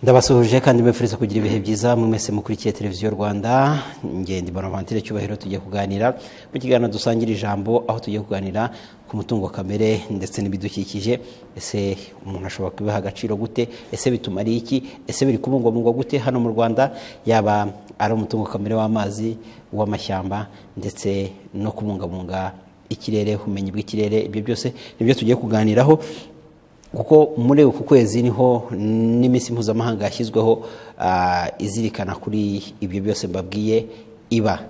ndabasuhuje kandi mbifuriza kugira ibihe byiza mwese mukurikiye televiziyo rwanda ngende bonavantere cyubahiro tujya kuganira mu kiganiro dusangira ijambo aho tujya kuganira ku mutungo kamere ndetse n'ibidukikije ese umuntu ashobora kubiha agaciro gute ese bituma ari iki ese biri kubungwabungwa gute hano mu rwanda yaba ari umutungo kamere w'amazi uw'amashyamba ndetse no kubungabunga ikirere ubumenyi bw'ikirere ibyo byose nibyo tugiye kuganiraho kuko muri uku kwezi niho n'iminsi mpuzamahanga yashyizweho izirikana kuri ibyo byose mbabwiye iba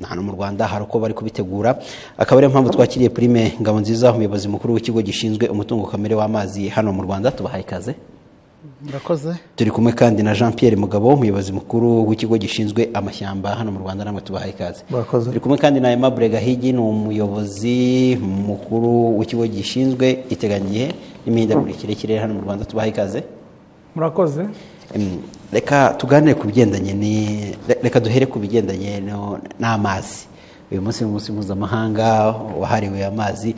hano mu rwanda hari uko bari kubitegura akaba ariyo mpamvu twakiriye prime ngabo nziza umuyobozi mukuru w'ikigo gishinzwe umutungo kamere w'amazi hano mu rwanda tubahaye ikaze murakoze turi kumwe kandi na jean Pierre mugabo umuyobozi mukuru w'ikigo gishinzwe amashyamba hano mu rwanda namwe tubahaye ikaze Murakoze. turi kumwe kandi na aimable gahigi ni umuyobozi mukuru w'ikigo gishinzwe iteganyigihe n'imihindagurikire y'ikirere hano mu rwanda tubahaye ikaze murakoze Em, reka tuganire ku bigendanye ni- re- reka duhere ku bigendanye no- n'amazi uyu munsi ni umunsi mpuzamahanga wahariwe amazi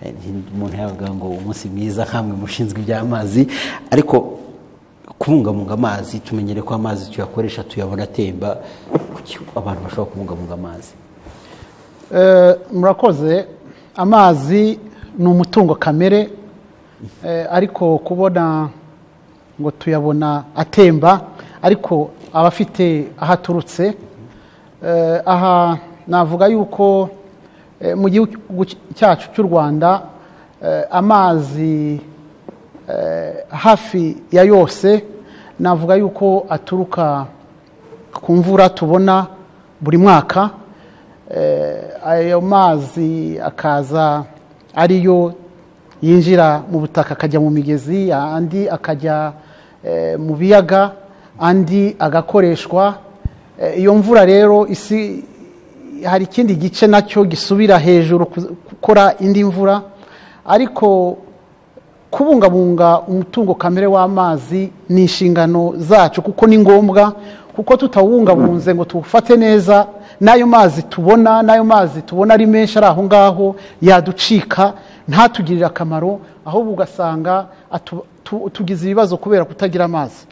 Eh, umuntu yavuga ngo umunsi mwiza nkamwe mushinzwe iby'amazi ariko kubungabunga amazi tumenyere ko amazi tuyakoresha tuyabona atemba kuki abantu bashobora kubungabunga amazi Eh, murakoze amazi ni umutungo kamere Eh, ariko kubona ngo tuyabona atemba ariko aba afite aho aturutse Eh, aha navuga yuko eh, mu gihugu cyacu cy'u rwanda eh, amazi eh, hafi ya yose navuga yuko aturuka ku mvura tubona buri mwaka Eh, ayo mazi akaza ariyo yinjira mu butaka akajya mu migezi andi akajya eh, mu biyaga andi agakoreshwa Eh, iyo mvura rero isi hari ikindi gice nacyo gisubira hejuru ku- gukora indi mvura ariko kubungabunga umutungo kamere w'amazi ni inshingano zacu kuko ni ngombwa kuko tutawubungabunze ngo tuwufate neza n'ayo mazi tubona n'ayo mazi tubona ari menshi ari aho ngaho yaducika ntatugirire akamaro ahubwo ugasanga atu- tu- tugize ibibazo kubera kutagira amazi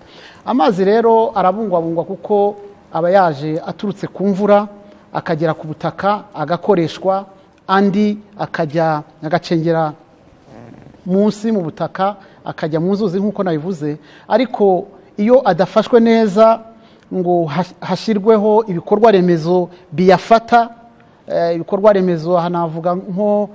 amazi rero arabungwabungwa kuko aba yaje aturutse ku mvura akagera ku butaka agakoreshwa andi akajya agacengera munsi mu butaka akajya mu nzuzi nk'uko nabivuze ariko iyo adafashwe neza ngo hash- hashyirweho ibikorwa remezo biyafata eh, ibikorwa remezo aha navuga nko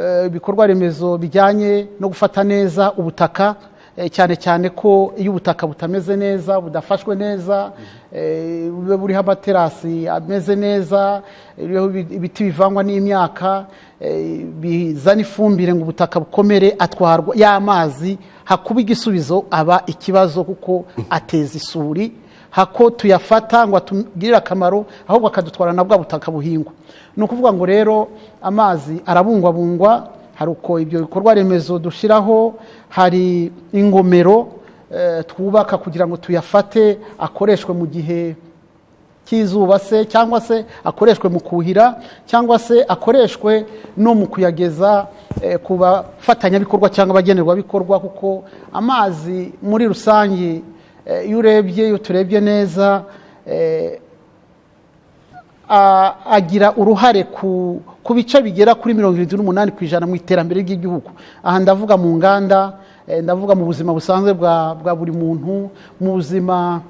eh, ibikorwa remezo bijyanye no gufata neza ubutaka eh, cyane cyane ko iyo ubutaka butameze neza budafashwe neza eh, bube buriho amaterasi ameze neza buriho ibi- ibiti bivangwa n'imyaka eh, bizana ifumbire ngo ubutaka bukomere atwarwa y'amazi hakuba igisubizo aba ikibazo kuko ateza isuri hako tuyafata ngo atugirire akamaro ahubwo akadutwara na bwa butaka buhingwa ni ukuvuga ngo rero amazi arabungwabungwa hari uko ibyo bikorwa remezo dushyiraho hari ingomero eh, twubaka kugira ngo tuyafate akoreshwe mu gihe cy'izuba se cyangwa se akoreshwe mu kuhira cyangwa se akoreshwe no mu kuyageza eh, ku bafatanyabikorwa cyangwa abagenerwabikorwa kuko amazi muri rusange eh, iyo urebye iyo turebye neza eh, a- agira uruhare ku ku bice bigera kuri mirongo irindwi n'umunani ku ijana mu iterambere ry'igihugu aha ndavuga mu nganda eh, ndavuga mu buzima busanzwe bwa bwa buri muntu mu buzima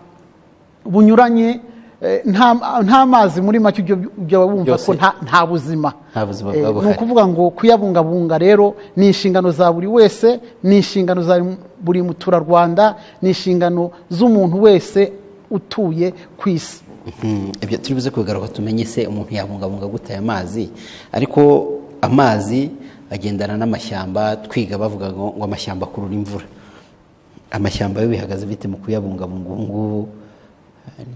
bunyuranye eh, nta nta mazi muri make ibyo byaba wumva Byose. ko nta nta buzima Nta buzima Eh, bwaba ni buhari. ukuvuga ngo kuyabungabunga rero ni inshingano za buri wese ni inshingano za buri muturarwanda ni inshingano z'umuntu wese utuye ku isi Mhm. ibyo turi buze kubigaruka tumenye se umuntu yabungabunga gute aya mazi ariko amazi agendana n'amashyamba twiga bavuga ngo ngo amashyamba akurura imvura amashyamba yo bihagaze bite mu kuyabungabunga ubu ngubu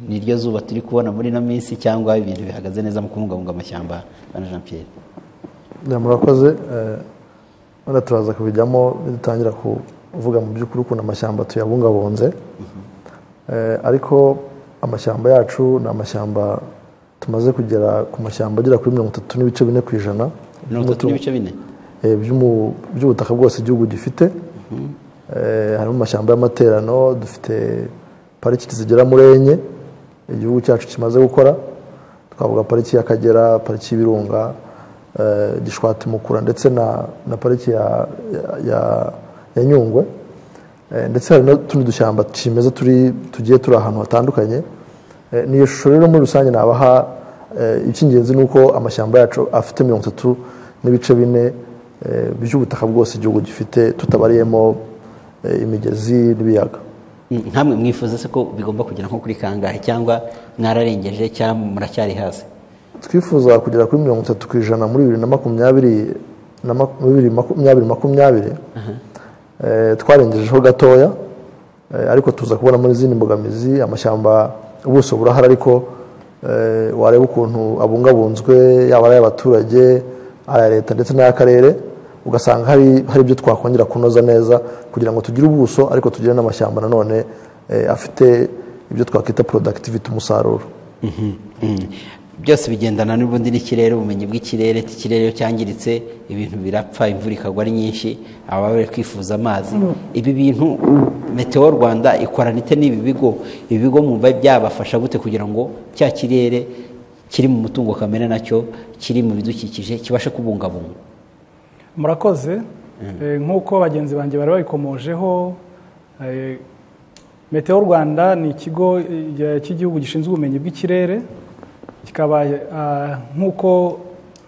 niryo zuba turi kubona muri ino minsi cyangwa ibintu bihagaze neza mu kubungabunga amashyamba bana jean pierre Ya, murakoze eh, wenda turaza kubijyamo nidutangira kuvuga mu by'ukuri ukuntu amashyamba tuyabungabunze Eh, ariko amashyamba yacu ni amashyamba tumaze kugera ku mashyamba agera kuri mirongo itatu n'ibice bine ku ijana mirongo itatu n'ibice bine eh, by'umu- by'ubutaka bwose igihugu gifite Eh, harimo amashyamba y'amaterano dufite pariki zigera muri enye igihugu cyacu kimaze gukora twavuga pariki y'akagera pariki y'ibirunga eh, gishwati mukura ndetse na, na pariki ya, ya, ya, ya nyungwe Eh, ndetse hari n'utundi dushyamba kimeza turi tugiye turi ahantu hatandukanye Eh, ni iyo shusho rero muri rusange nabaha eh, icy'ingenzi ni uko amashyamba yacu afite mirongo itatu n'ibice bine eh, by'ubutaka bwose igihugu gifite tutabariyemo eh, imigezi n'ibiyaga Mm, nkamwe mwifuza se ko bigomba kugera nko kuri kangahe cyangwa mwararengeje cyangwa muracyari hasi twifuza kugera kuri mirongo itatu ku ijana muri bibiri na makumyabiri na mak- bibiri makumyabiri makumyabiri Eh, twarengejeho gatoya eh, ariko tuza kubona muri izindi mbogamizi amashyamba ubuso burahari ariko eh, wareba ukuntu abungabunzwe yaba ari ay'abaturage aya leta ndetse n'ay'akarere ugasanga hari hari ibyo twakongera kunoza neza kugira ngo tugire ubuso ariko tugire n'amashyamba nanone eh, afite ibyo twakwita productivity umusaruro Mhm, mhm. byose bigendana n'ubundi n'ikirere ubumenyi bw'ikirere ikirere iyo cyangiritse ibintu birapfa imvura ikagwa ari nyinshi ababa bari kwifuza amazi ibi bintu meteo rwanda ikorana ite n'ibi bigo ibi bigo mwumva byabafasha gute kugira ngo cya kirere kiri mu mutungo kamere nacyo kiri mu bidukikije kibashe kubungabungwa murakoze Eh, nk'uko bagenzi banjye bari babikomojeho eh, meteo rwanda ni ikigo eh, cy'igihugu gishinzwe ubumenyi bw'ikirere kikaba ah, nk'uko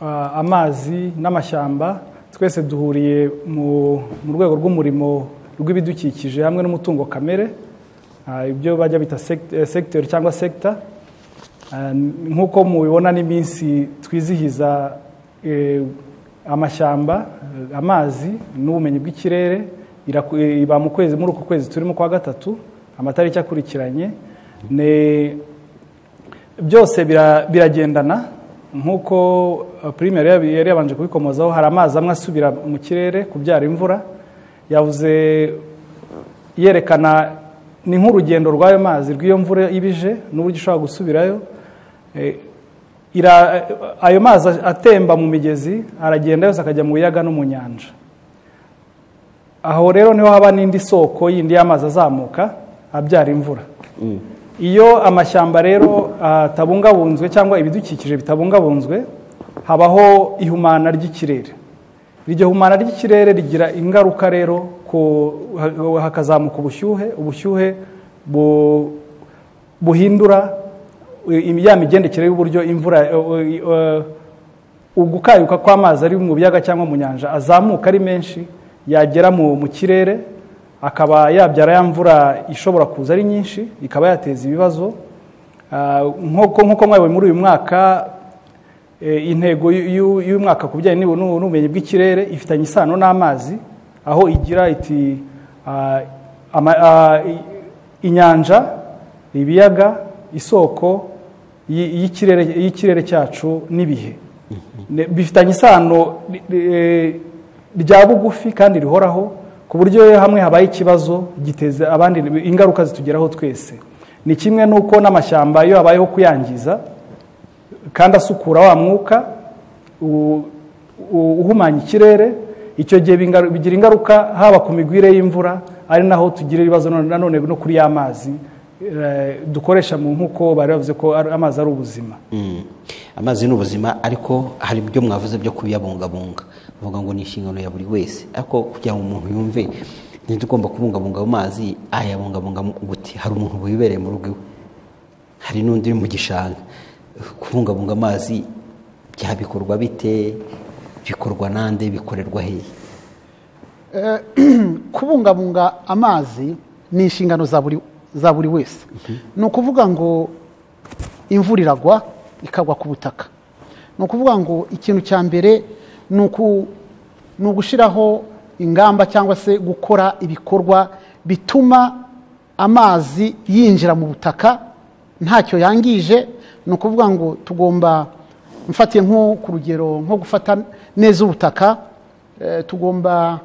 ah, amazi n'amashyamba twese duhuriye mu mu rwego rw'umurimo rw'ibidukikije hamwe n'umutungo kamere Ah, ibyo bajya bita sect- eh, sector cyangwa sector Ah, nk'uko mubibona n'iminsi twizihiza eh, amashyamba eh, amazi n'ubumenyi bw'ikirere iraku- eh, iba mu kwezi muri uku kwezi turimo kwa gatatu amatariki akurikiranye ni byose bira- biragendana nk'uko eh, primaire yari yari yabanje kubikomozaho hari amazi amwe asubira mu kirere kubyara imvura yavuze yerekana ni nk'urugendo rw'ayo mazi rw'iyo mvura ibije n'uburyo ishobora gusubirayo Eh, ira- ayo mazi atemba mu migezi aragenda yose akajya mu biyaga no mu nyanja aho rero niho haba n'indi soko yindi y'amazi azamuka abyara imvura iyo amashyamba rero atabungabunzwe cyangwa ibidukikije bitabungabunzwe habaho ihumana ry'ikirere iryo humana ry'ikirere rigira ingaruka rero ku- ha- hakazamuka ubushyuhe ubushyuhe bu- buhindura i- ya migendekere y'uburyo imvura eh, eh, ugukayuka kw'amazi ari mu biyaga cyangwa mu nyanja azamuka ari menshi yagera mu mu kirere akaba yabyara ya mvura ishobora kuza ari nyinshi ikaba yateza ibibazo Ah, nk'uko nk'uko mwayoboye muri uyu mwaka eh, intego y'u- y'u- y'umwaka ku bijyanye n'ubu- n'ubu- n'ubumenyi bw'ikirere ifitanye isano n'amazi aho igira iti ah, ama- ah, i- inyanja ibiyaga isoko y- y'ikirere- y'ikirere cyacu n'ibihe Ne- bifitanye isano ri- ri- rya bugufi kandi rihoraho ku buryo iyo hamwe habaye ikibazo giteza abandi ingaruka zitugeraho twese ni kimwe n'uko n'amashyamba iyo habayeho kuyangiza kandi asukura wa mwuka u- u- uhumanya ikirere icyo gihe bingaru- bigira ingaruka haba ku migwire y'imvura ari naho tugira ibibazo none- nanone no kuri ya mazi eh, dukoresha mu nk'uko bari bavuze ko ari- amazi ari ubuzima Mm. amazi ni ubuzima ariko hari ibyo mwavuze byo kubiyabungabunga bavuga ngo ni inshingano ya buri wese ariko kugira ngo umuntu yumve ntitugomba kubungabunga ayo mazi ayabungabunga mu- gute hari umuntu wibereye mu rugo iwe hari n'undi uri mu gishanga kubungabunga amazi byabikorwa bite bikorwa nande bikorerwa hehe Eh, kubungabunga amazi ni inshingano za buri- za buri wese ni ukuvuga ngo imvura iragwa ikagwa ku butaka ni ukuvuga ngo ikintu cya mbere ni uku- ni ugushyiraho ingamba cyangwa se gukora ibikorwa bituma amazi yinjira mu butaka ntacyo yangije ni ukuvuga ngo tugomba mfatiye nko ku rugero nko gufata neza ubutaka eh, tugomba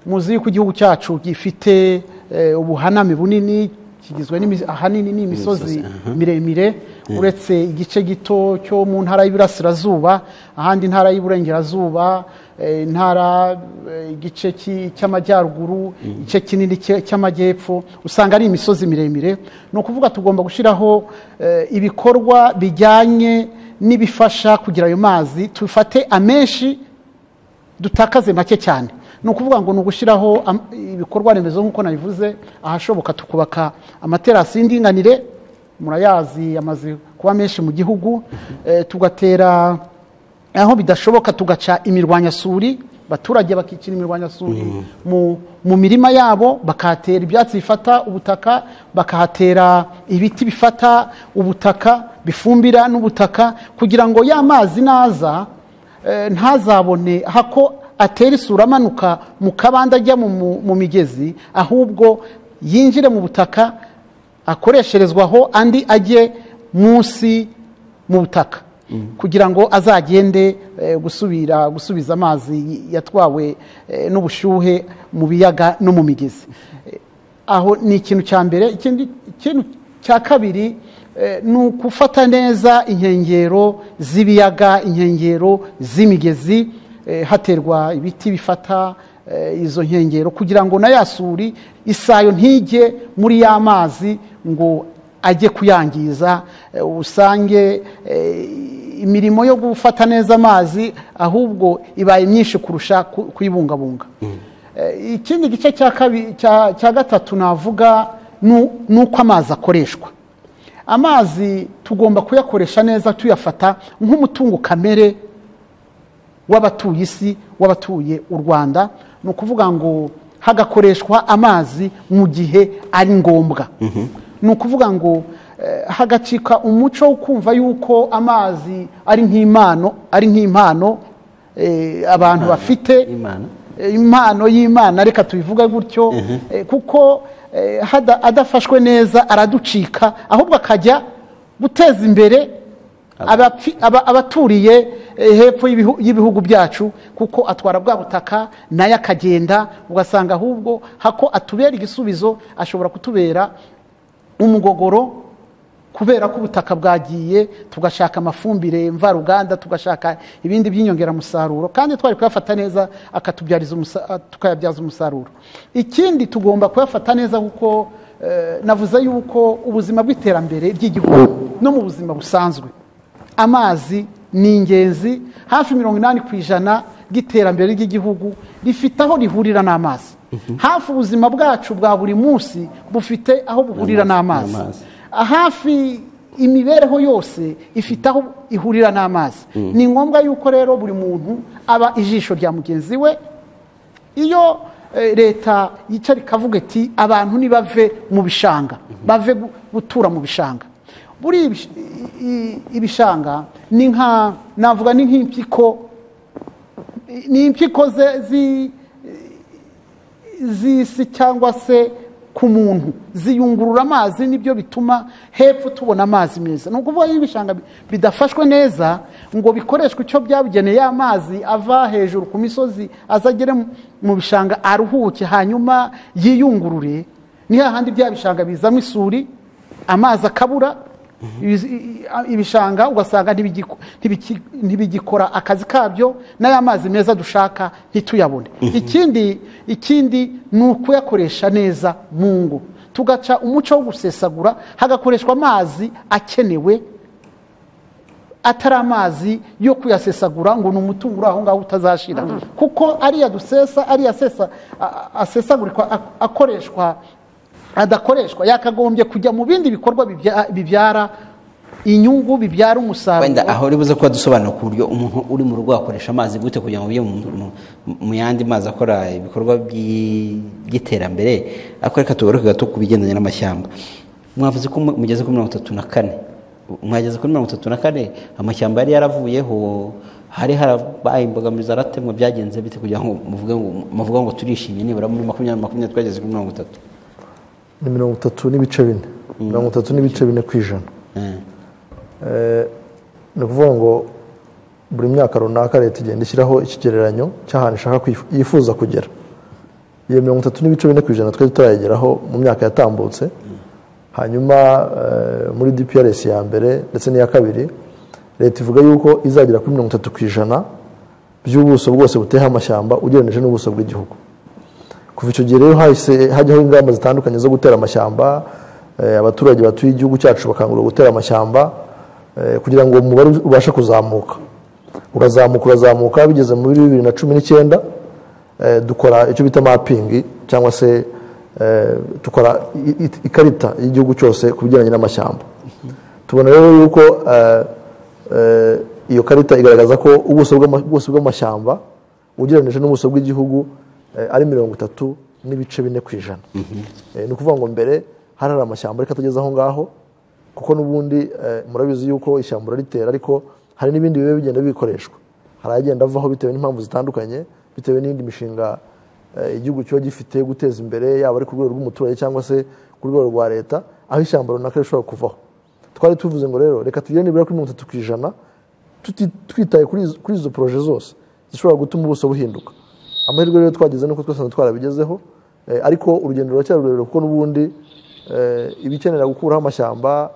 muzi yuko igihugu cyacu gifite eh, ubuhaname bunini kigizwe n'imi- ahanini n'imisozi Imisozi, miremire uretse igice gito cyo mu ntara y'iburasirazuba ahandi intara y'iburengerazuba eh, intara eh, igice cy'i- cy'amajyaruguru igice kinini cya- cy'amajyepfo usanga ari imisozi miremire ni ukuvuga tugomba gushyiraho eh, ibikorwa bijyanye n'ibifasha kugira ayo mazi tufate amenshi dutakaze make cyane ni ukuvuga ngo ni ugushyiraho am- ibikorwa remezo nk'uko nabivuze ahashoboka tukubaka amaterasi y'indinganire murayazi amaze kuba menshi mu gihugu Eh, tugatera aho bidashoboka tugaca imirwanyasuri abaturage bakicira imirwanyasuri mu, mu mirima yabo bakahatera ibyatsi bifata ubutaka bakahatera ibiti bifata ubutaka bifumbira n'ubutaka kugira ngo ya mazi naza eh, ntazabone hako atera isura amanuka mu kabande ajya mu- mu mu migezi ahubwo yinjire mu butaka akoresherezwa aho andi ajye munsi mu butaka kugira ngo azagende eh, gusubira gusubiza amazi y- yatwawe eh, n'ubushyuhe mu biyaga no mu migezi Eh, aho ni ikintu cya mbere ikindi ikintu cya kabiri eh, ni ugufata neza inkengero z'ibiyaga inkengero z'imigezi eh, haterwa ibiti bifata eh, izo nkengero kugira ngo na ya suri isayo ntijye muri ya mazi ngo ajye kuyangiza eh, usange eh, imirimo yo gufata neza amazi ahubwo ibaye myinshi kurusha ku- kuyibungabunga Eh, ikindi gice cya kabi- cya- cya gatatu navuga nu- ni uko amazi akoreshwa amazi tugomba kuyakoresha neza tuyafata nk'umutungo kamere w'abatuye isi w'abatuye u rwanda ni ukuvuga ngo hagakoreshwa amazi mu gihe ari ngombwa ni ukuvuga ngo eh, hagacika umuco wo kumva yuko amazi ari nk'impano ari nk'impano eh, abantu bafite Imana. Eh, impano y'imana reka tubivuge gutyo eh, kuko eh, hada- adafashwe neza araducika ahubwo akajya guteza imbere abapfi- aba- abaturiye eh, hepfo y'ibihu- y'ibihugu byacu kuko atwara bwa butaka nayo akagenda ugasanga ahubwo hako atubera igisubizo ashobora kutubera umugogoro kubera ko ubutaka bwagiye tugashaka amafumbire mvaruganda tugashaka ibindi by'inyongeramusaruro kandi twari kuyafata neza akatubyariza umusa- a- tukayabyaza umusaruro ikindi tugomba kuyafata neza kuko eh, navuze yuko ubuzima bw'iterambere ry'igihugu no mu buzima busanzwe amazi ni ingenzi hafi mirongo inani ku ijana bw'iterambere ry'igihugu rifite aho rihurira n'amazi hafi ubuzima bwacu bwa buri munsi bufite aho buhurira n'amazi N'amazi. hafi imibereho yose ifite aho ihurira n'amazi ni ngombwa yuko rero buri muntu aba ijisho rya mugenzi we iyo eh, leta yicara ikavuga iti abantu nibave mu bishanga bave gu- gutura mu bishanga buri ibish- i- i- ibishanga ni nka navuga ni nk'impyiko ni impyiko ze- zi- z'isi cyangwa se ku muntu ziyungurura amazi nibyo bituma hepfo tubona amazi meza ni ukuvuga iyo ibishanga bi- bidafashwe neza ngo bikoreshwe icyo byabugeneye ya mazi ava hejuru ku misozi azagere mu bishanga aruhuke hanyuma yiyungurure ni hahandi bya bishanga bizamo isuri amazi akabura Ibiz- i- i- ibishanga ugasanga ntibigiko- ntibiki- ntibigikora akazi kabyo n'aya mazi meza dushaka ntituyabone ikindi ikindi ni ukuyakoresha neza mu ngo tugaca umuco wo gusesagura hagakoreshwa amazi akenewe atari amazi yo kuyasesagura ngo ni umutungo uri aho ngaho utazashira kuko ariya dusesa ariya asesa- a- a- asesagurikwa ak- akoreshwa adakoreshwa yakagombye kujya mu bindi bikorwa bibya- bibyara inyungu bibyara wenda umusaruro aho uri buze kuba dusobanura ku buryo umuntu uri mu rugo akoresha amazi gute kugira ngo ujye mu- mu- mu yandi mazi akora ibikorwa by'i- by'iterambere ariko reka tugaruke gato ku bigendanye n'amashyamba mwavuze ko mu- mugeze kuri mirongo itatu na kane mwageze kuri mirongo itatu na kane amashyamba yari yaravuyeho hari harabaye imbogamizi aratemwa byagenze bite kugira ngo muvuge ngo muvuga ngo turishimye nibura muri makumyabiri na makumyabiri twageze kuri mirongo itatu ni mirongo itatu n'ibice bine mirongo itatu n'ibice bine ku ijana Eh, Eh, ni ukuvuga ngo buri myaka runaka leta igenda ishyiraho ikigereranyo cy'ahantu ishaka kwif- yifuza kugera iyo mirongo itatu n'ibice bine ku ijana twari tutarayigeraho mu myaka yatambutse hanyuma eh, muri dprs ya mbere ndetse n'iya kabiri leta ivuga yuko izagera kuri mirongo itatu ku ijana by'ubuso bwose buteyeho amashyamba ugereranyije n'ubuso bw'igihugu kuva icyo gihe rero hahise hajyaho ingamba zitandukanye zo gutera amashyamba eh, abaturage batuye igihugu cyacu bakangurira gutera amashyamba eh, kugira ngo umubare ubashe kuzamuka urazamuka urazamuka bigeze muri bibiri na cumi n'icyenda eh, dukora icyo bita mapingi cyangwa se eh, dukora i- i- ikarita y'igihugu cyose ku bijyanye n'amashyamba tubona rero yuko eh, eh, iyo karita igaragaza ko ubuso bw'ama- ubuso bw'amashyamba ugereranyije n'ubuso bw'igihugu eh, ari mirongo itatu n'ibice bine ku ijana Eh, ni ukuvuga ngo mbere hari hari amashyamba ariko atageze aho ngaho kuko n'ubundi eh, murabizi yuko ishyamba uraritera ariko hari n'ibindi biba bigenda bikoreshwa hari agenda avaho bitewe n'impamvu zitandukanye bitewe n'indi mishinga eh, igihugu kiba gifite yo guteza imbere yaba ari ku rwego rw'umuturage cyangwa se ku rwego rwa leta aho ishyamba runaka rishobora kuvaho twari tuvuze ngo rero reka tugire nibura kuri mirongo itatu ku ijana tuti- twitaye kuri izo- kuri izo poroje zose zishobora gutuma ubuso buhinduka amahirwe rero twagize nuko twese twarabigezeho eh, ariko urugendo ruracyari rurerure kuko n'ubundi eh, ibikenera gukuraho amashyamba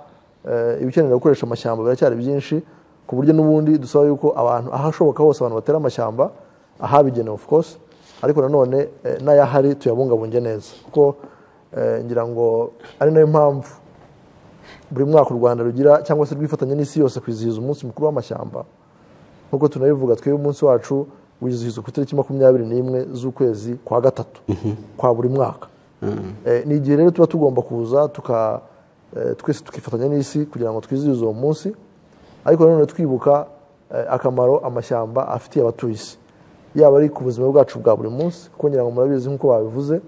eh, ibikenera gukoresha amashyamba biracyari byinshi ku buryo n'ubundi dusaba yuko abantu ahashoboka hose abantu batera amashyamba ahabigenewe of course ariko nanone eh, n'ayahari tuyabungabunge neza kuko eh, ngira ngo ari nayo mpamvu buri mwaka u rwanda rugira cyangwa se rwifatanya n'isi yose kwizihiza umunsi mukuru w'amashyamba nk'uko tunabivuga twebwe umunsi wacu wizihizwa ku itariki makumyabiri n'imwe z'ukwezi kwa gatatu kwa buri mwaka Eh, ni igihe rero tuba tugomba kuza tuka eh, twese tukifatanya n'isi kugira ngo twizihize uwo munsi ariko nanone twibuka eh, akamaro amashyamba afitiye abatuye isi yaba ari ku buzima bwacu bwa buri munsi kuko ngira ngo murabizi nk'uko babivuze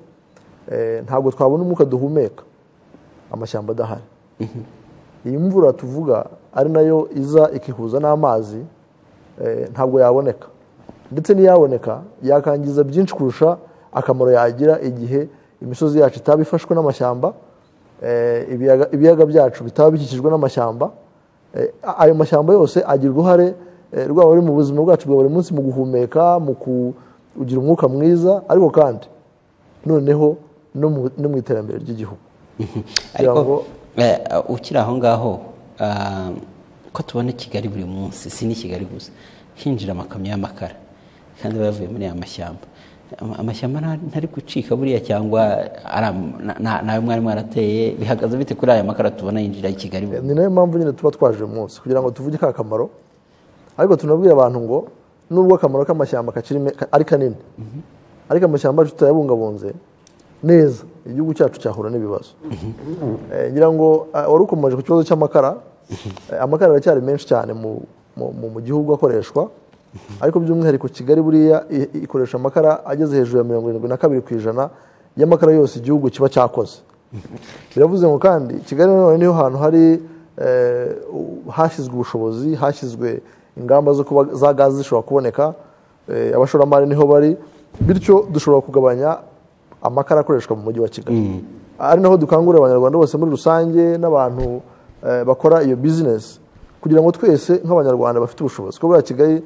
eh, ntabwo twabona umwuka duhumeka amashyamba adahari iyi mvura tuvuga ari nayo iza ikihuza n'amazi eh, ntabwo yaboneka ndetse n'iyaboneka yakangiza byinshi kurusha akamaro yagira igihe imisozi yacu itaba ifashwe n'amashyamba eh, ibiyaga- ibiyaga byacu bitaba bikikijwe n'amashyamba Eh, a- ayo mashyamba yose agira uruhare eh, rwaba ari mu buzima bwacu bwa buri munsi mu guhumeka mu kugira umwuka mwiza ariko kandi noneho no mu- no mu iterambere ry'igihugu ariko ngo- eh, ukiri aho ngaho ah, ko tubona kigali buri munsi si ni kigali gusa hinjira amakamyo y'amakara kandi aba yavuye muri aya mashyamba Ama- amashyamba nta- ntari gucika buriya cyangwa ari am- na- na- nayo mwari mwarateye bihagaze bite kuri aya makara tubona yinjira i kigali buri ni nayo mpamvu nyine tuba twaje uyu munsi kugira ngo tuvuge ka kamaro ariko tunabwira abantu ngo nubwo akamaro k'amashyamba kakiri me- ka- ari kanini ariko amashyamba yacu tutayabungabunze neza igihugu cyacu cyahura n'ibibazo Eh, ngira ngo eh, wari ukomeje ku kibazo cy'amakara Eh, amakara aracyari menshi cyane mu, mu, mu, mu gihugu akoreshwa ariko by'umwihariko kigali buriya i- i- ikoresha amakara ageze hejuru ya mirongo irindwi na kabiri ku ijana y'amakara yose igihugu kiba cyakoze biravuze ngo kandi kigali nanone niho hantu hari eh, u- hashyizwe ubushobozi hashyizwe ingamba zo kuba za gazi zishobora kuboneka eh, abashoramari niho bari bityo dushobora kugabanya amakara akoreshwa mu mujyi wa kigali ari naho dukangurira abanyarwanda bose muri rusange n'abantu eh, bakora iyo bizinesi kugira ngo twese nk'abanyarwanda bafite ubushobozi kuko buriya kigali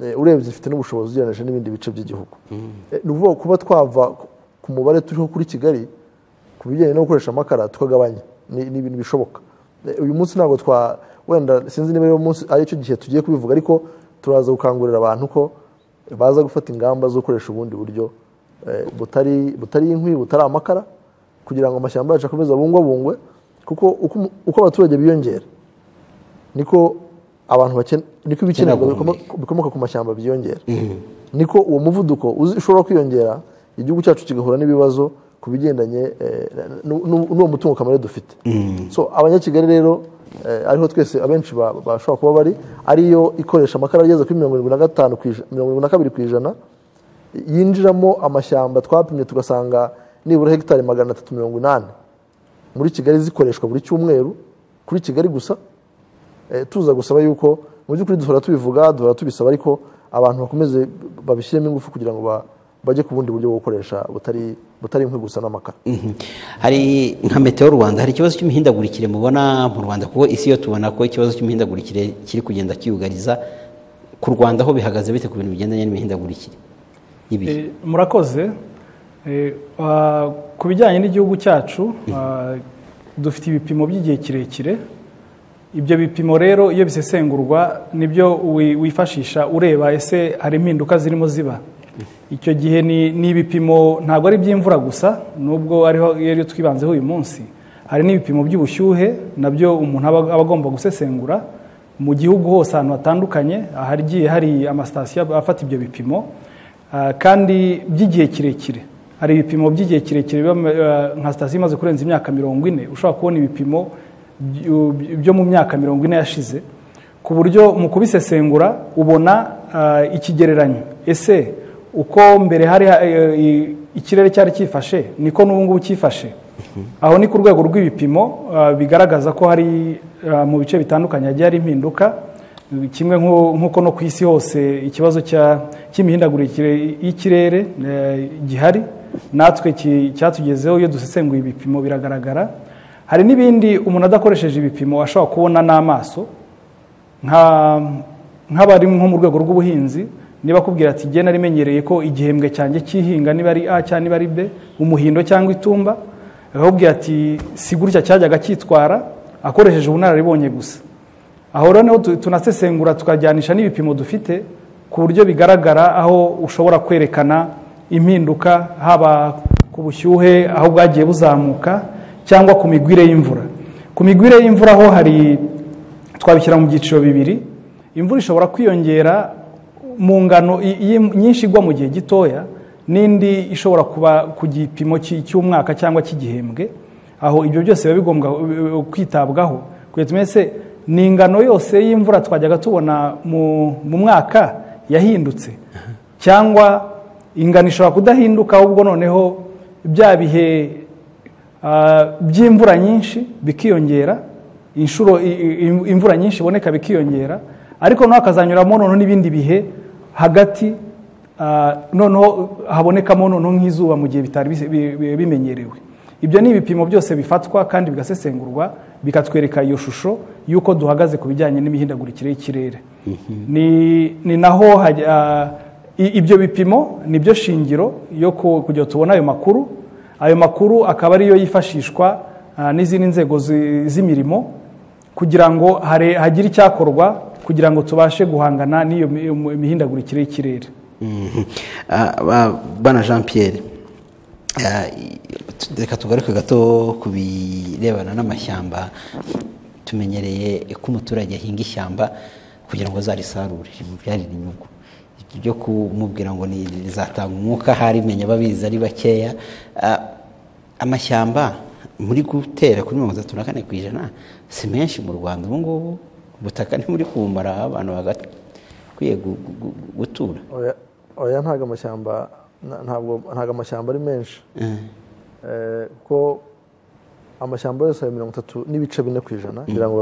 eh, urebye ifite n'ubushobozi ugereranyije n'ibindi bice by'igihugu Eh, ni ukuvuga ngo kuba twava ku- ku mubare turiho kuri kigali ku bijyanye no gukoresha amakara tukagabanya ni ni ibintu bishoboka Eh, uyu munsi ntabwo twa wenda sinzi niba uyu munsi ari cyo gihe tugiye kubivuga ariko turaza gukangurira abantu ko baza gufata ingamba zo gukoresha ubundi buryo eh, butari butari inkwi butari amakara kugira ngo amashyamba yacu akomeze abungwabungwe kuko uko umu- uko abaturage biyongera niko abantu bakene- niko ibikenerwa bikoma- bikomoka ku mashyamba byiyongera niko uwo muvuduko uzi- ushobora kwiyongera igihugu cyacu kigahura n'ibibazo ku bigendanye eh, n'u- n'u- n'uwo mutungo kamere dufite so abanyakigali rero eh, ariho twese abenshi ba- bashobora kuba bari ariyo ikoresha amakara ageze kuri mirongo irindwi na gatanu ku ijana- mirongo irindwi na kabiri ku ijana yinjiramo amashyamba twapimye tugasanga nibura hegitari magana atatu mirongo inani muri kigali zikoreshwa buri cyumweru kuri kigali gusa eh, tuza gusaba yuko mu by'ukuri duhora tubivuga duhora tubisaba ariko abantu bakomeze babishyiremo ingufu kugira ngo ba- bajye ku bundi buryo bwo gukoresha butari butari inkwi gusa n'amakara Mhm. hari nka meteo rwanda hari ikibazo cy'imihindagurikire mubona mu rwanda kuko isi yo tubona ko ikibazo cy'imihindagurikire kiri kugenda kiyugariza ku rwanda ho bihagaze bite ku bintu bigendanye n'imihindagurikire y'ibihe Eh, murakoze Eh, ah, ku bijyanye n'igihugu cyacu ah, dufite ibipimo by'igihe kirekire ibyo bipimo rero iyo bisesengurwa nibyo wi- wifashisha ureba ese hari impinduka zirimo ziba icyo gihe ni ni ibipimo ntabwo ari iby'imvura gusa nubwo ariho ariyo twibanzeho uyu munsi hari n'ibipimo by'ubushyuhe nabyo umuntu aba aba agomba gusesengura mu gihugu hose ahantu hatandukanye ahagiye hari amasitasiyo afata ibyo bipimo ah, kandi by'igihe kirekire hari ibipimo by'igihe kirekire biba ah, nka sitasiyo imaze kurenza imyaka mirongo ine ushobora kubona ibipimo by- byo mu myaka mirongo ine yashize ku buryo mu kubisesengura ubona ah, ikigereranyo ese uko mbere hari eh, eh, ikirere cyari cyifashe niko n'ubu ngubu cyifashe aho ni ku rwego rw'ibipimo ah, bigaragaza ko hari ah, mu bice bitandukanye hagiye hari impinduka kimwe nko- nk'uko no ku isi hose ikibazo cya- cy'imihindagurikire y'ikirere eh, gihari natwe ki- cyatugezeho iyo dusesenguye ibipimo biragaragara hari n'ibindi umuntu adakoresheje ibipimo ashobora kubona n'amaso nka- nk'abari nko mu rwego rw'ubuhinzi niba akubwira ati genda rimenyereye ko igihembwe cyanjye cy'ihinga niba ari a cyangwa niba ari b umuhindo cyangwa itumba akakubwira ati si gutya cyajyaga cyitwara akoresheje ubunararibonye gusa aho rero niho tu- tunasesengura tukajyanisha n'ibipimo dufite ku buryo bigaragara aho ushobora kwerekana impinduka haba ku bushyuhe aho bwagiye buzamuka cyangwa ku migwire y'imvura ku migwire y'imvura ho hari twabishyira mu byiciro bibiri imvura ishobora kwiyongera mu ngano i- i- nyinshi igwa mu gihe gitoya n'indi ishobora kuba ku gipimo cy- cy'umwaka cyangwa cy'igihembwe aho ibyo byose biba bigomba eh, kwitabwaho kugira tumenye se ni ingano yose y'imvura twajyaga tubona mu, mu mwaka yahindutse cyangwa ingano ishobora kudahinduka ahubwo noneho bya bihe ah, by'imvura nyinshi bikiyongera inshuro i- i- imvura nyinshi iboneka bikiyongera ariko naho hakazanyuramo noneho n'ibindi bihe hagati ah, noneho habonekamo noneho nk'izuba mu gihe bitari bise- bi- bi- bimenyerewe ibyo ni ibipimo byose bifatwa kandi bigasesengurwa bikatwereka iyo shusho y'uko duhagaze ku bijyanye n'imihindagurikire y'ikirere ni, ni naho hajya- ah, i- ibyo bipimo ni byo shingiro yo ku- kugira tubone ayo makuru ayo makuru akaba ariyo yifashishwa ah, n'izindi nzego zi- z'imirimo kugira ngo hare- hagire icyakorwa kugira ngo tubashe guhangana n'iyo mi- mi- mihindagurikire y'ikirere Mhm. Ah, ba- bana jean pierre ah, i- tu- reka tugaruke gato ku birebana n'amashyamba tumenyereye ko umuturage ahinga ishyamba kugira ngo azarisarure rimubyarire inyungu byo kumubwira ngo ni- rizatanga umwuka hari menya babizi ari bakeya Ah, amashyamba muri gutera kuri mirongo itatu na kane ku ijana si menshi mu rwanda ubu ngubu ubutaka ntimuri kubumara abantu bagakwiye gu- gu- gu- gutura Oya- oya ntabwo amashyamba na- ntabwo ntabwo amashyamba ari menshi Eh, kuko amashyamba yose ari mirongo itatu n'ibice bine ku ijana ngira ngo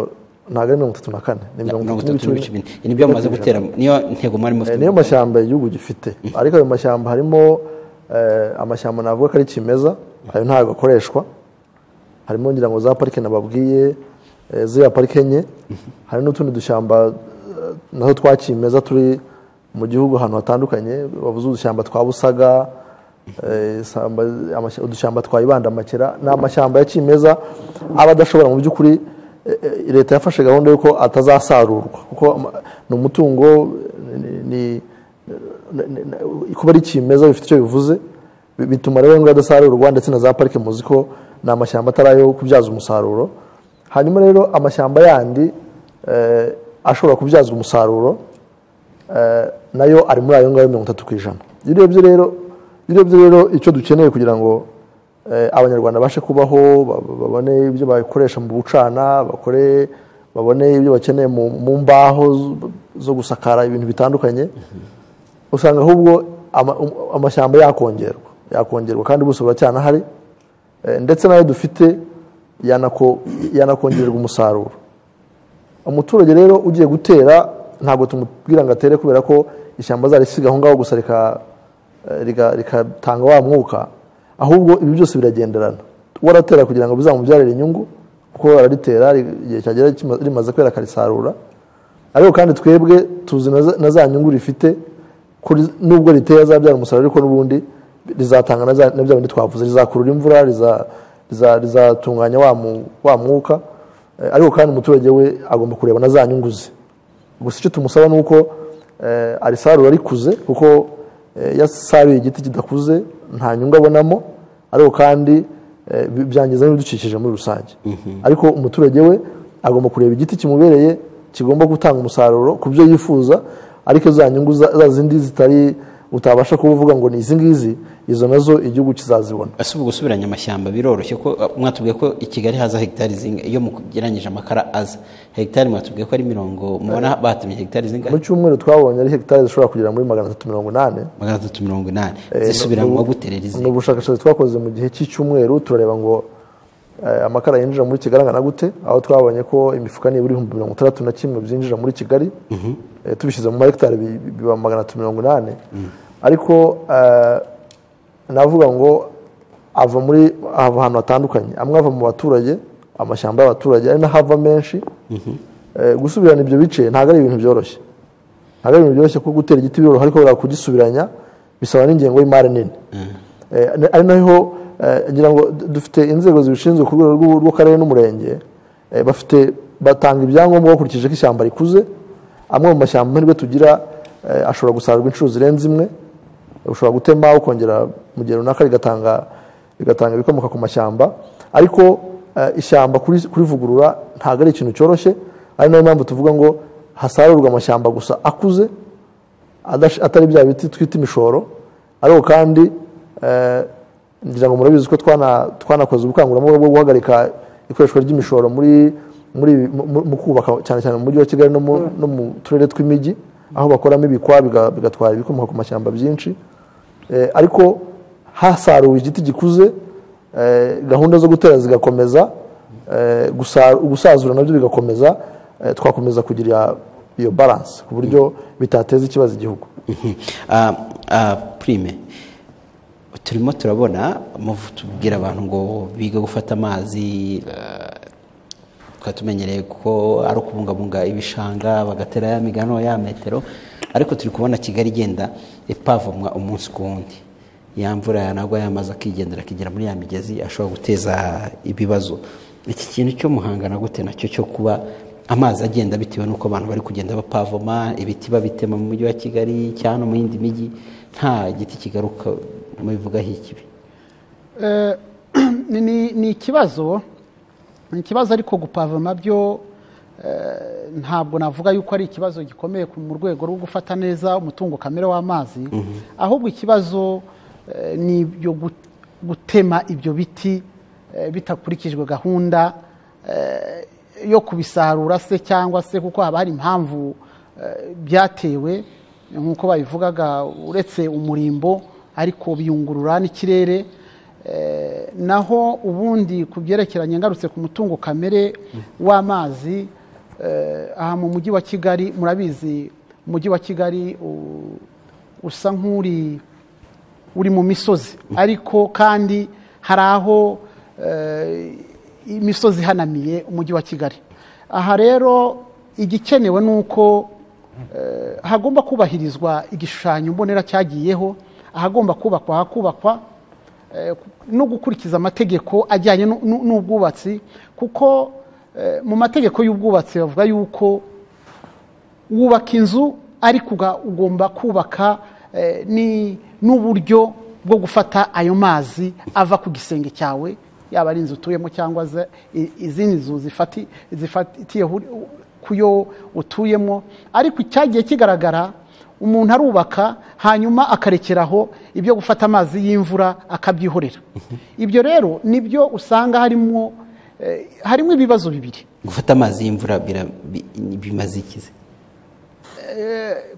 ntabwo ari mirongo itatu na kane ni mirongo mirongo itatu itatu n'ibice n'ibice bine bine Ibi nibyo mumaze ku ijana. gutera niyo ntego mwari Eh, mufite niyo mashyamba igihugu gifite ariko ayo mashyamba harimo eh, amashyamba navuga ko ari kimeza ayo ntabwo akoreshwa harimo ngira ngo za parike nababwiye eh, ziriya parike enye hari n'utundi dushyamba eh, natwo twa kimeza turi mu gihugu ahantu hatandukanye bavuze udushyamba twa busaga eh, isamba- amashya- udushyamba twa ibandamakera ni amashyamba ya kimeza aba adashobora mu by'ukuri eh, eh, leta yafashe gahunda y'uko atazasarurwa kuko ama- ni umutungo eh, ni- ni ni- ni- ni- kuba ari kimeza bifite icyo bivuze bi- bituma rero ngo adasarurwa ndetse na za parike muzi ko ni amashyamba atari ayo kubyaza umusaruro hanyuma rero amashyamba yandi eh, ashobora kubyazwa umusaruro eh, nayo ari muri ayo ngayo mirongo itatu ku ijana iyo urebye rero iyo urebye rero icyo dukeneye kugira ngo eh, abanyarwanda bashe kubaho ba- ba- babone ibyo bakoresha mu bucana bakore babone ibyo bakeneye mu mu mbaho zo- zo gusakara ibintu bitandukanye usanga ahubwo ama- um- amashyamba yakongerwa yakongerwa kandi ubuso buracyanahari Eh, ndetse n'ayo dufite yanako- yanakongererwa umusaruro umuturage rero ugiye gutera ntabwo tumubwira ngo atere kubera ko ishyamba azarisiga aho ngaho gusa rika- eh, rika- rikatanga wa mwuka ahubwo ibi byose biragenderana waratera kugira ngo bizamubyarire inyungu kuko araritera ri- igihe cyagera kima- rimaze kwera akarisarura ariko kandi twebwe tuzi na za- na za nyungu rifite ko riz- nubwo riteye azabyara umusaruro ariko n'ubundi rizatanga na za- na bya bindi twavuze rizakurura imvura riza- riza- rizatunganya wa mu- wa mwuka Eh, ariko kandi umuturage we agomba kureba na za nyungu ze gusa icyo tumusaba ni uko eh, arisarura rikuze kuko eh, iyo asaruye igiti kidakuze nta nyungu abonamo ariko kandi eh, bi- byangiza n'ibidukikije muri rusange ariko umuturage we agomba kureba igiti kimubereye kigomba gutanga umusaruro ku byo yifuza ariko za nyungu za za zindi zitari utabasha kuvuga ngo ni izi ngizi izo nazo igihugu kizazibona ese ubu gusubiranya amashyamba biroroshye ko uh, mwatubwiye ko i kigali haza hegitari zinga iyo mugereranyije amakara aza hegitari mwatubwiye ko ari mirongo mubona batemye hegitari mu zingahe cyumweru twabonye ari hegitari zishobora kugera muri magana atatu mirongo inani magana atatu mirongo inani Eh, zisubiranwa mu- guterera izi mu bushakashatsi twakoze mu gihe cy'icyumweru turareba ngo eh, amakara yinjira muri kigali angana gute aho twabonye ko imifuka nibura ibihumbi mirongo itandatu na kimwe byinjira muri kigali Eh, tubishyize mu mahegitari bi- bi- biba magana atatu mirongo inani ariko eh, navuga ngo ava muri ava ahantu hatandukanye amwe ava mu baturage amashyamba y'abaturage ari n'ahava menshi Eh, gusubirana ibyo bice ntabwo ari ibintu byoroshye ntabwo ari ibintu byoroshye kuko gutera igiti biroroha ariko buriya kugisubiranya bisaba n'ingengo y'imari nini Eh, na- ari naho eh, ngira ngo du- dufite inzego zibishinzwe ku rwego rw'u- rw'akarere n'umurenge eh, bafite batanga ibyangombwa bakurikije ko ishyamba rikuze amwe mu mashyamba amahirwe tugira eh, ashobora gusarurwa inshuro zirenze imwe ushobora gutema ukongera mu gihe runaka rigatanga rigatanga ibikomoka ku mashyamba ariko eh, ishyamba kuri- kurivugurura ntabwo ari ikintu cyoroshye ari nayo mpamvu tuvuga ngo hasarurwa amashyamba gusa akuze adash- atari bya biti twita imishoro ariko kandi eh, ngira ngo murabizi ko twana- twanakoze ubukangurambaga bwo guhagarika ikoreshwa ry'imishoro muri muri mu- mu mu kubaka cyane cyane mu mujyi wa kigali no mu, no mu turere tw'imijyi aho bakoramo ibikwa biga- bigatwara ibikomoka ku mashyamba byinshi Eh, ariko hasaruwe igiti gikuze eh, gahunda zo gutera zigakomeza eh, gusa- gusazura nabyo bigakomeza eh, twakomeza kugira iyo balance ku buryo bitateza ikibazo igihugu Mhm. Ah, ah, prime turimo turabona muvu- tubwira abantu ngo biga gufata amazi ah, tukaba tumenyereye ko ari ukubungabunga ibishanga bagatera ya migano ya metero ariko turi kubona kigali igenda ipavomwa umunsi ku wundi ya mvura yanagwa yamaze akigendera akigera muri ya migezi ashobora guteza ibibazo iki kintu cyo muhangana gute nacyo cyo kuba amazi agenda bitewe n'uko abantu bari kugenda bapavoma ibiti babitema mu mujyi wa kigali cyangwa no mu yindi mijyi nta giti kigaruka mubivugaho ikibi Eh, ni- ni ni ikibazo ni ikibazo ariko gupavoma byo eh, ntabwo navuga yuko ari ikibazo gikomeye ku- mu rwego rwo gufata neza umutungo kamere w'amazi ahubwo ikibazo eh, ni ibyo gut- gutema ibyo biti eh, bitakurikijwe gahunda eh, yo kubisarura se cyangwa se kuko haba hari impamvu eh, byatewe nk'uko babivugaga uretse umurimbo ariko biyungurura n'ikirere Eh, naho ubundi ku byerekeranye ngarutse ku mutungo kamere w'amazi eh, aha mu mujyi wa kigali murabizi umujyi wa kigali u- usa nk'uri uri mu misozi ariko kandi hari aho eh, imisozi ihanamiye umujyi wa kigali aha rero igikenewe ni uko eh, hagomba kubahirizwa igishushanyo mbonera cyagiyeho ahagomba kubakwa hakubakwa eh, ku- no gukurikiza amategeko ajyanye n'u- n'u- n'ubwubatsi kuko eh, mu mategeko y'ubwubatsi bavuga yuko wubaka inzu ariko uga- ugomba kubaka eh, ni- n'uburyo bwo gufata ayo mazi ava ku gisenge cyawe yaba ari inzu utuyemo cyangwa ze- i- izindi nzu zifati- zifatiye hu- ku yo utuyemo ariko cyagiye kigaragara umuntu arubaka hanyuma akarekeraho ibyo gufata amazi y'imvura akabyihorera ibyo rero nibyo usanga harimo eh, harimo ibibazo bibiri gufata amazi y'imvura bira- bi- bimaze ikize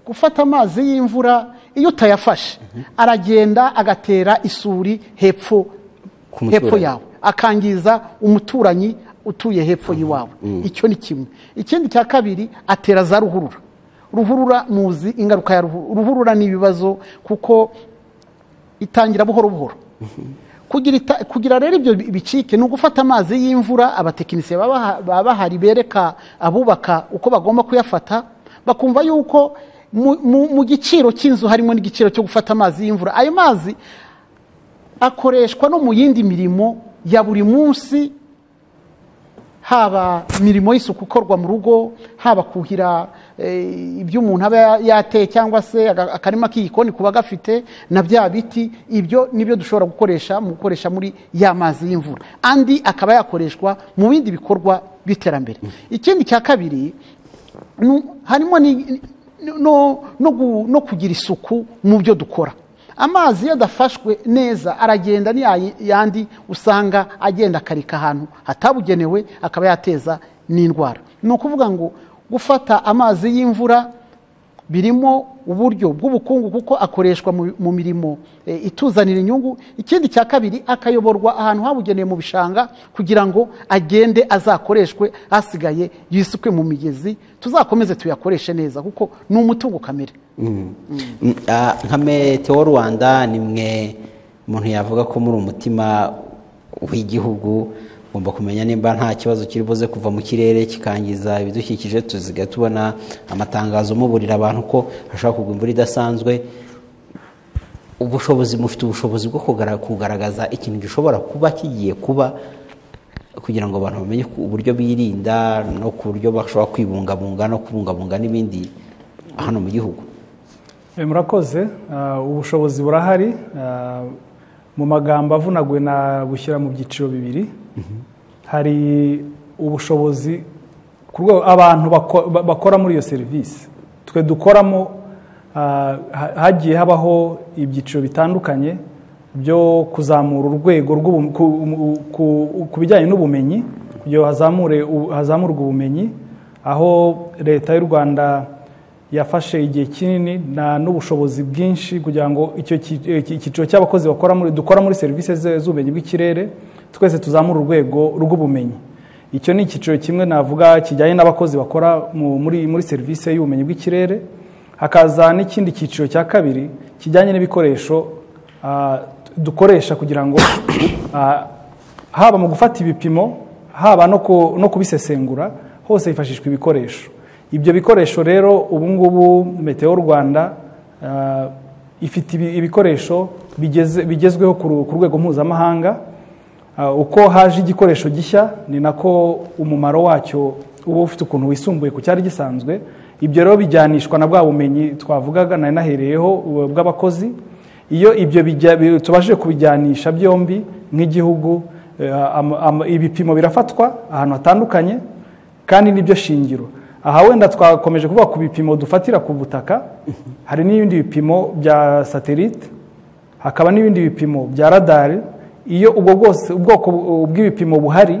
gufata amazi y'imvura iyo utayafashe aragenda agatera isuri hepfo Ku muturage. hepfo yawe akangiza umuturanyi utuye hepfo y'iwawe icyo ni kimwe ikindi cya kabiri atera za ruhurura ruhurura muzi ingaruka ya ruhurura ruhurura ni ibibazo kuko itangira buhoro buhoro kugira, ita, kugira rero ibyo bi- bicike ni ugufata amazi y'imvura abatekinisiye baba baha- baba bahari bereka abubaka uko bagomba kuyafata bakumva yuko mu, mu, mu giciro cy'inzu harimo n'igiciro cyo gufata amazi y'imvura ayo mazi akoreshwa no mu yindi mirimo ya buri munsi haba imirimo y'isuku ikorwa mu rugo haba kuhira eh, ibyo umuntu aba ya- yateye cyangwa se aga- akarima k'igikoni kuba gafite na bya biti ibyo nibyo dushobora gukoresha mu gukoresha muri ya mazi y'imvura andi akaba yakoreshwa mu bindi bikorwa by'iterambere ikindi cya kabiri nu- harimo ni- no, no, gu- no kugira isuku mu byo dukora amazi iyo adafashwe neza aragenda ni ya yandi usanga agenda akarika ahantu hatabugenewe akaba yateza n'indwara ni ukuvuga ngo gufata amazi y'imvura birimo uburyo bw'ubukungu kuko akoreshwa mu- mu mirimo eh, ituzanira inyungu ikindi cya kabiri akayoborwa ahantu habugenewe mu bishanga kugira ngo agende azakoreshwe asigaye yisukwe mu migezi tuzakomeze tuyakoreshe neza kuko ni umutungo kamere Mm, ah, nka meteo rwanda ni mwe umuntu yavuga ko muri umutima w'igihugu ugomba kumenya nimba nta kibazo kiri buze kuva mu kirere kikangiza ibidukikije tuziga tubona amatangazo muburira abantu ko hashobora kugwa imvura idasanzwe ubushobozi mufite ubushobozi bwo kugara- kugaragaza ikintu gishobora kuba kigiye kuba kugira ngo abantu bamenye ku- uburyo birinda no ku buryo bashobora kwibungabunga no kubungabunga n'ibindi hano mu gihugu Eh, murakoze Ah, ubushobozi burahari Ah, mu magambo avunaguye na bushyira mu byiciro bibiri hari ubushobozi ku rwego abantu bako- ba- bakora muri iyo serivisi twe dukoramo ah, ha- hagiye habaho ibyiciro bitandukanye byo kuzamura urwego rw'ubu- ku- um- ku- ku bijyanye n'ubumenyi kugira ngo hazamure u- hazamurwe ubumenyi aho leta y'u rwanda yafashe igihe kinini na n'ubushobozi bwinshi kugira ngo icyo ki- eh, iki- icyiciro cy'abakozi bakora muri dukora muri serivisi ze- z'ubumenyi bw'ikirere twese tuzamura urwego rw'ubumenyi icyo ni icyiciro kimwe navuga kijyanye n'abakozi bakora mu- muri, muri serivisi y'ubumenyi bw'ikirere hakaza n'ikindi cyiciro cya kabiri kijyanye n'ibikoresho ah, dukoresha kugira ngo ah, haba mu gufata ibipimo haba no ku- no kubisesengura hose hifashishwa ibikoresho ibyo bikoresho rero ubu ngubu meteo rwanda ah, ifite ibi- ibikoresho bigeze- bigezweho ku ru- ku rwego mpuzamahanga Ah, uko haje igikoresho gishya ni nako umumaro wacyo uba ufite ukuntu wisumbuye ku cyari gisanzwe ibyo rero bijyanishwa na bwa bumenyi twavugaga nari nahereyeho ubu- bw'abakozi iyo ibyo bijya- bi- tubashije kubijyanisha byombi nk'igihugu eh, ama- ama- ibipimo birafatwa ahantu hatandukanye kandi nibyo shingiro aha wenda twakomeje kuvuga ku bipimo dufatira ku butaka hari n'ibindi bipimo bya satelite hakaba n'ibindi bipimo bya radari iyo ubwo bwose ubwoko bu- bw'ibipimo buhari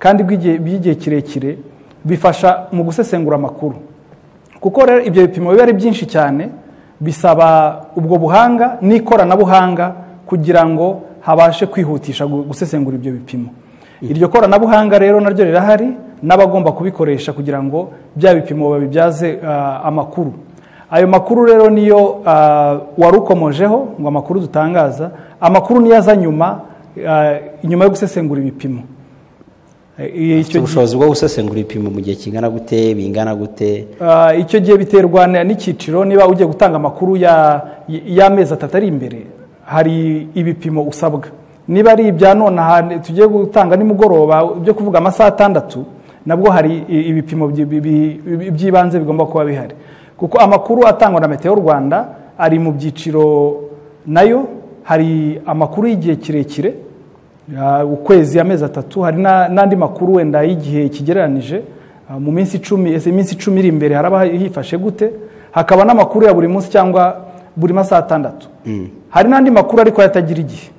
kandi bw'igihe- by'igihe kirekire bifasha mu gusesengura amakuru kuko rero ibyo bipimo biba ari byinshi cyane bisaba ubwo buhanga n'ikoranabuhanga kugira ngo habashe kwihutisha gu- gusesengura ibyo bipimo iryo koranabuhanga rero naryo rirahari n'abagomba kubikoresha kugira ngo bya bipimo babibyaze ah, amakuru ayo makuru rero niyo ah, warukomojeho ngo amakuru dutangaza amakuru niyo aza nyuma ah, nyuma yo gusesengura ibipimo Eh, Ufite icyo gihe- ubushobozi bwo gusesengura ibipimo mu gihe kingana gute bingana gute Ah, icyo gihe biterwa na- n'icyiciro niba ugiye gutanga amakuru ya- y'amezi atatu ari imbere hari ibipimo usabwa niba ari ibya none aha tugiye gutanga nimugoroba byo kuvuga amasaha atandatu nabwo hari i- ibipimo byi- bi- bi- by'ibanze bigomba kuba bihari kuko amakuru atangwa na meteo rwanda ari mu byiciro nayo hari amakuru y'igihe kirekire Ah, ukwezi amezi atatu hari na- n'andi makuru wenda y'igihe kigereranije Ah, mu minsi icumi ese iminsi icumi iri imbere haraba hifashe gute hakaba n'amakuru ya buri munsi cyangwa buri masaha atandatu hari n'andi makuru ariko yatagira igihe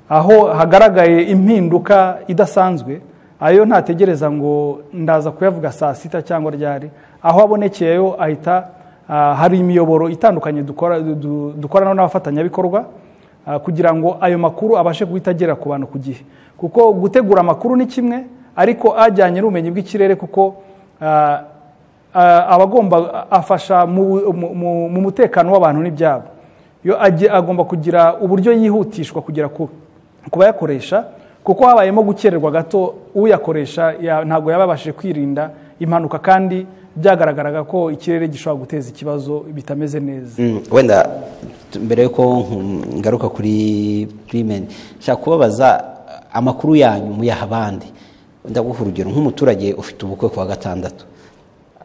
aho hagaragaye impinduka idasanzwe ayo ntategereza ngo ndaza kuyavuga saa sita cyangwa ryari aho abonekeyeyo ahita ah, hari imiyoboro itandukanye dukora- du- dukorana n'abafatanyabikorwa ah, kugira ngo ayo makuru abashe guhita agera ku bantu ku gihe kuko gutegura amakuru ni kimwe ariko ajyanye n'ubumenyi bw'ikirere kuko ah, ah, abagomba afasha mu- mu- mu- mu mutekano w'abantu n'ibyabo yo ajye- agomba kugira uburyo yihutishwa kugera ku ku bayakoresha kuko habayemo gukererwa gato uyakoresha ya- ntabwo yaba yabashije kwirinda impanuka kandi byagaragaraga ko ikirere gishobora guteza ikibazo bitameze neza Mm, wenda t- mbere yuko nku- ngaruka kuri primen nshaka kubabaza amakuru yanyu muyaha abandi ndaguha urugero nk'umuturage ufite ubukwe ku wa gatandatu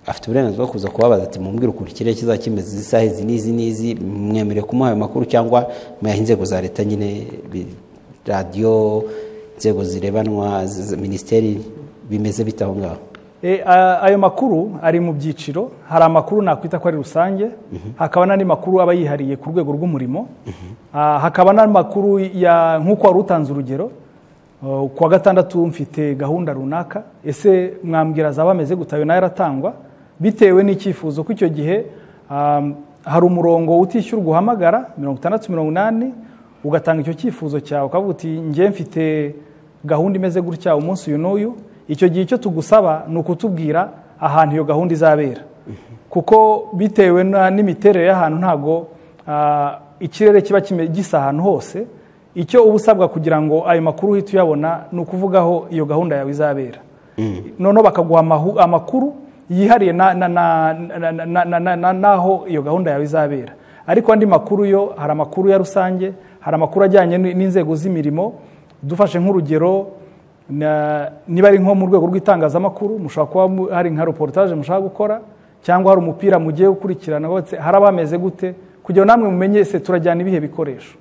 afite uburenganzira bwo kuza kubabaza ati mumbwire ukuntu ikirere kizaba kimeze izi saha izi n'izi n'izi mwemereye kumuha ayo makuru cyangwa muyaha inzego za leta nyine bi- radiyo inzego zirebanwa z- minisiteri bimeze bite aho ngaho E, a- ayo makuru ari mu byiciro hari amakuru nakwita ko ari rusange hakaba n'andi makuru aba yihariye ku rwego rw'umurimo Ah, hakaba n'amakuru ya nk'uko wari utanze urugero Oh, ku wa gatandatu mfite gahunda runaka ese mwambwira zaba ameze gute ayo nayo aratangwa bitewe n'icyifuzo ko icyo gihe um, hari umurongo utishyurwa uhamagara mirongo itandatu mirongo inani ugatanga icyo cyifuzo cyawe ukavuga uti njye mfite gahunda imeze gutya umunsi uyu n'uyu icyo gihe icyo tugusaba ni ukutubwira ahantu iyo gahunda izabera kuko bitewe na- n'imiterere y'ahantu ntabwo ah, ikirere kiba kime- gisa ahantu hose icyo uba usabwa kugira ngo ayo makuru uhite uyabona ni ukuvuga aho iyo gahunda yawe izabera noneho bakaguha amahu- amakuru yihariye na- na- na- na- na- na- na- na- na- n'aho iyo gahunda yawe izabera ariko andi makuru yo hari amakuru ya rusange hari amakuru ajyanye n- n'inzego z'imirimo dufashe nk'urugero na- niba ari nko mu rwego rw'itangazamakuru mushobora kuba mu- hari nka reportage mushaka gukora cyangwa hari umupira mugiye gukurikirana wose hari abameze gute kugira ngo namwe mumenye ese turajyana ibihe bikoresho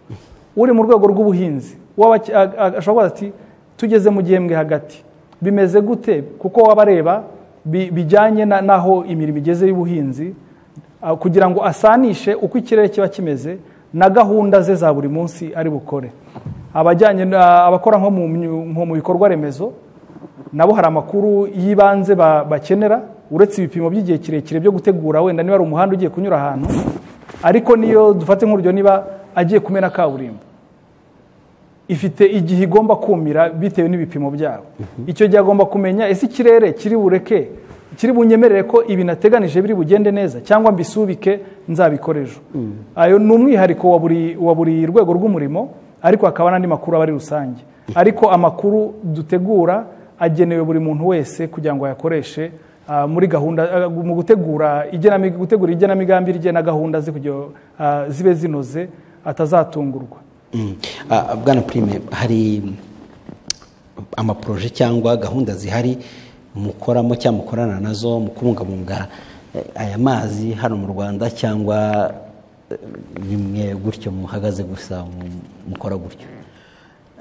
uri mu rwego rw'ubuhinzi w'abaki- a- a- ashobora kubaza ati tugeze mu gihembwe hagati bimeze gute kuko waba areba bi- bijyanye na- n'aho imirimo igeze y'ubuhinzi ah, kugira ngo asanishe uko ikirere kiba kimeze na gahunda ze za buri munsi ari bukore abajyanye na- abakora nko mu myu- nko mu bikorwa remezo nabo hari amakuru y'ibanze ba- bakenera uretse ibipimo by'igihe kirekire byo gutegura wenda niba ari umuhanda ugiye kunyura ahantu ariko niyo dufate nk'urugero niba agiye kumena kaburimbo ifite igihe igomba kumira bitewe n'ibipimo byabo icyo gihe agomba kumenya ese ikirere kiri bureke kiri bunyemerere ko ibi nateganije biri bugende neza cyangwa mbisubike nzabikora ejo ayo ni umwihariko wa buri wa buri rwego rw'umurimo ariko hakaba n'andi makuru aba ari rusange ariko amakuru dutegura agenewe buri muntu wese kugira ngo ayakoreshe ah, muri gahunda ah, mu gutegura igenami- gutegura igenamigambi rye na gahunda ze kugira ngo, ah, zibe zinoze atazatungurwa Mm. Ah, bwana prime hari amaporoje cyangwa gahunda zihari mukoramo cyangwa mukorana nazo mu kubungabunga eh, aya mazi hano mu rwanda cyangwa eh, bimwe gutyo muhagaze gusa mu- mukora gutyo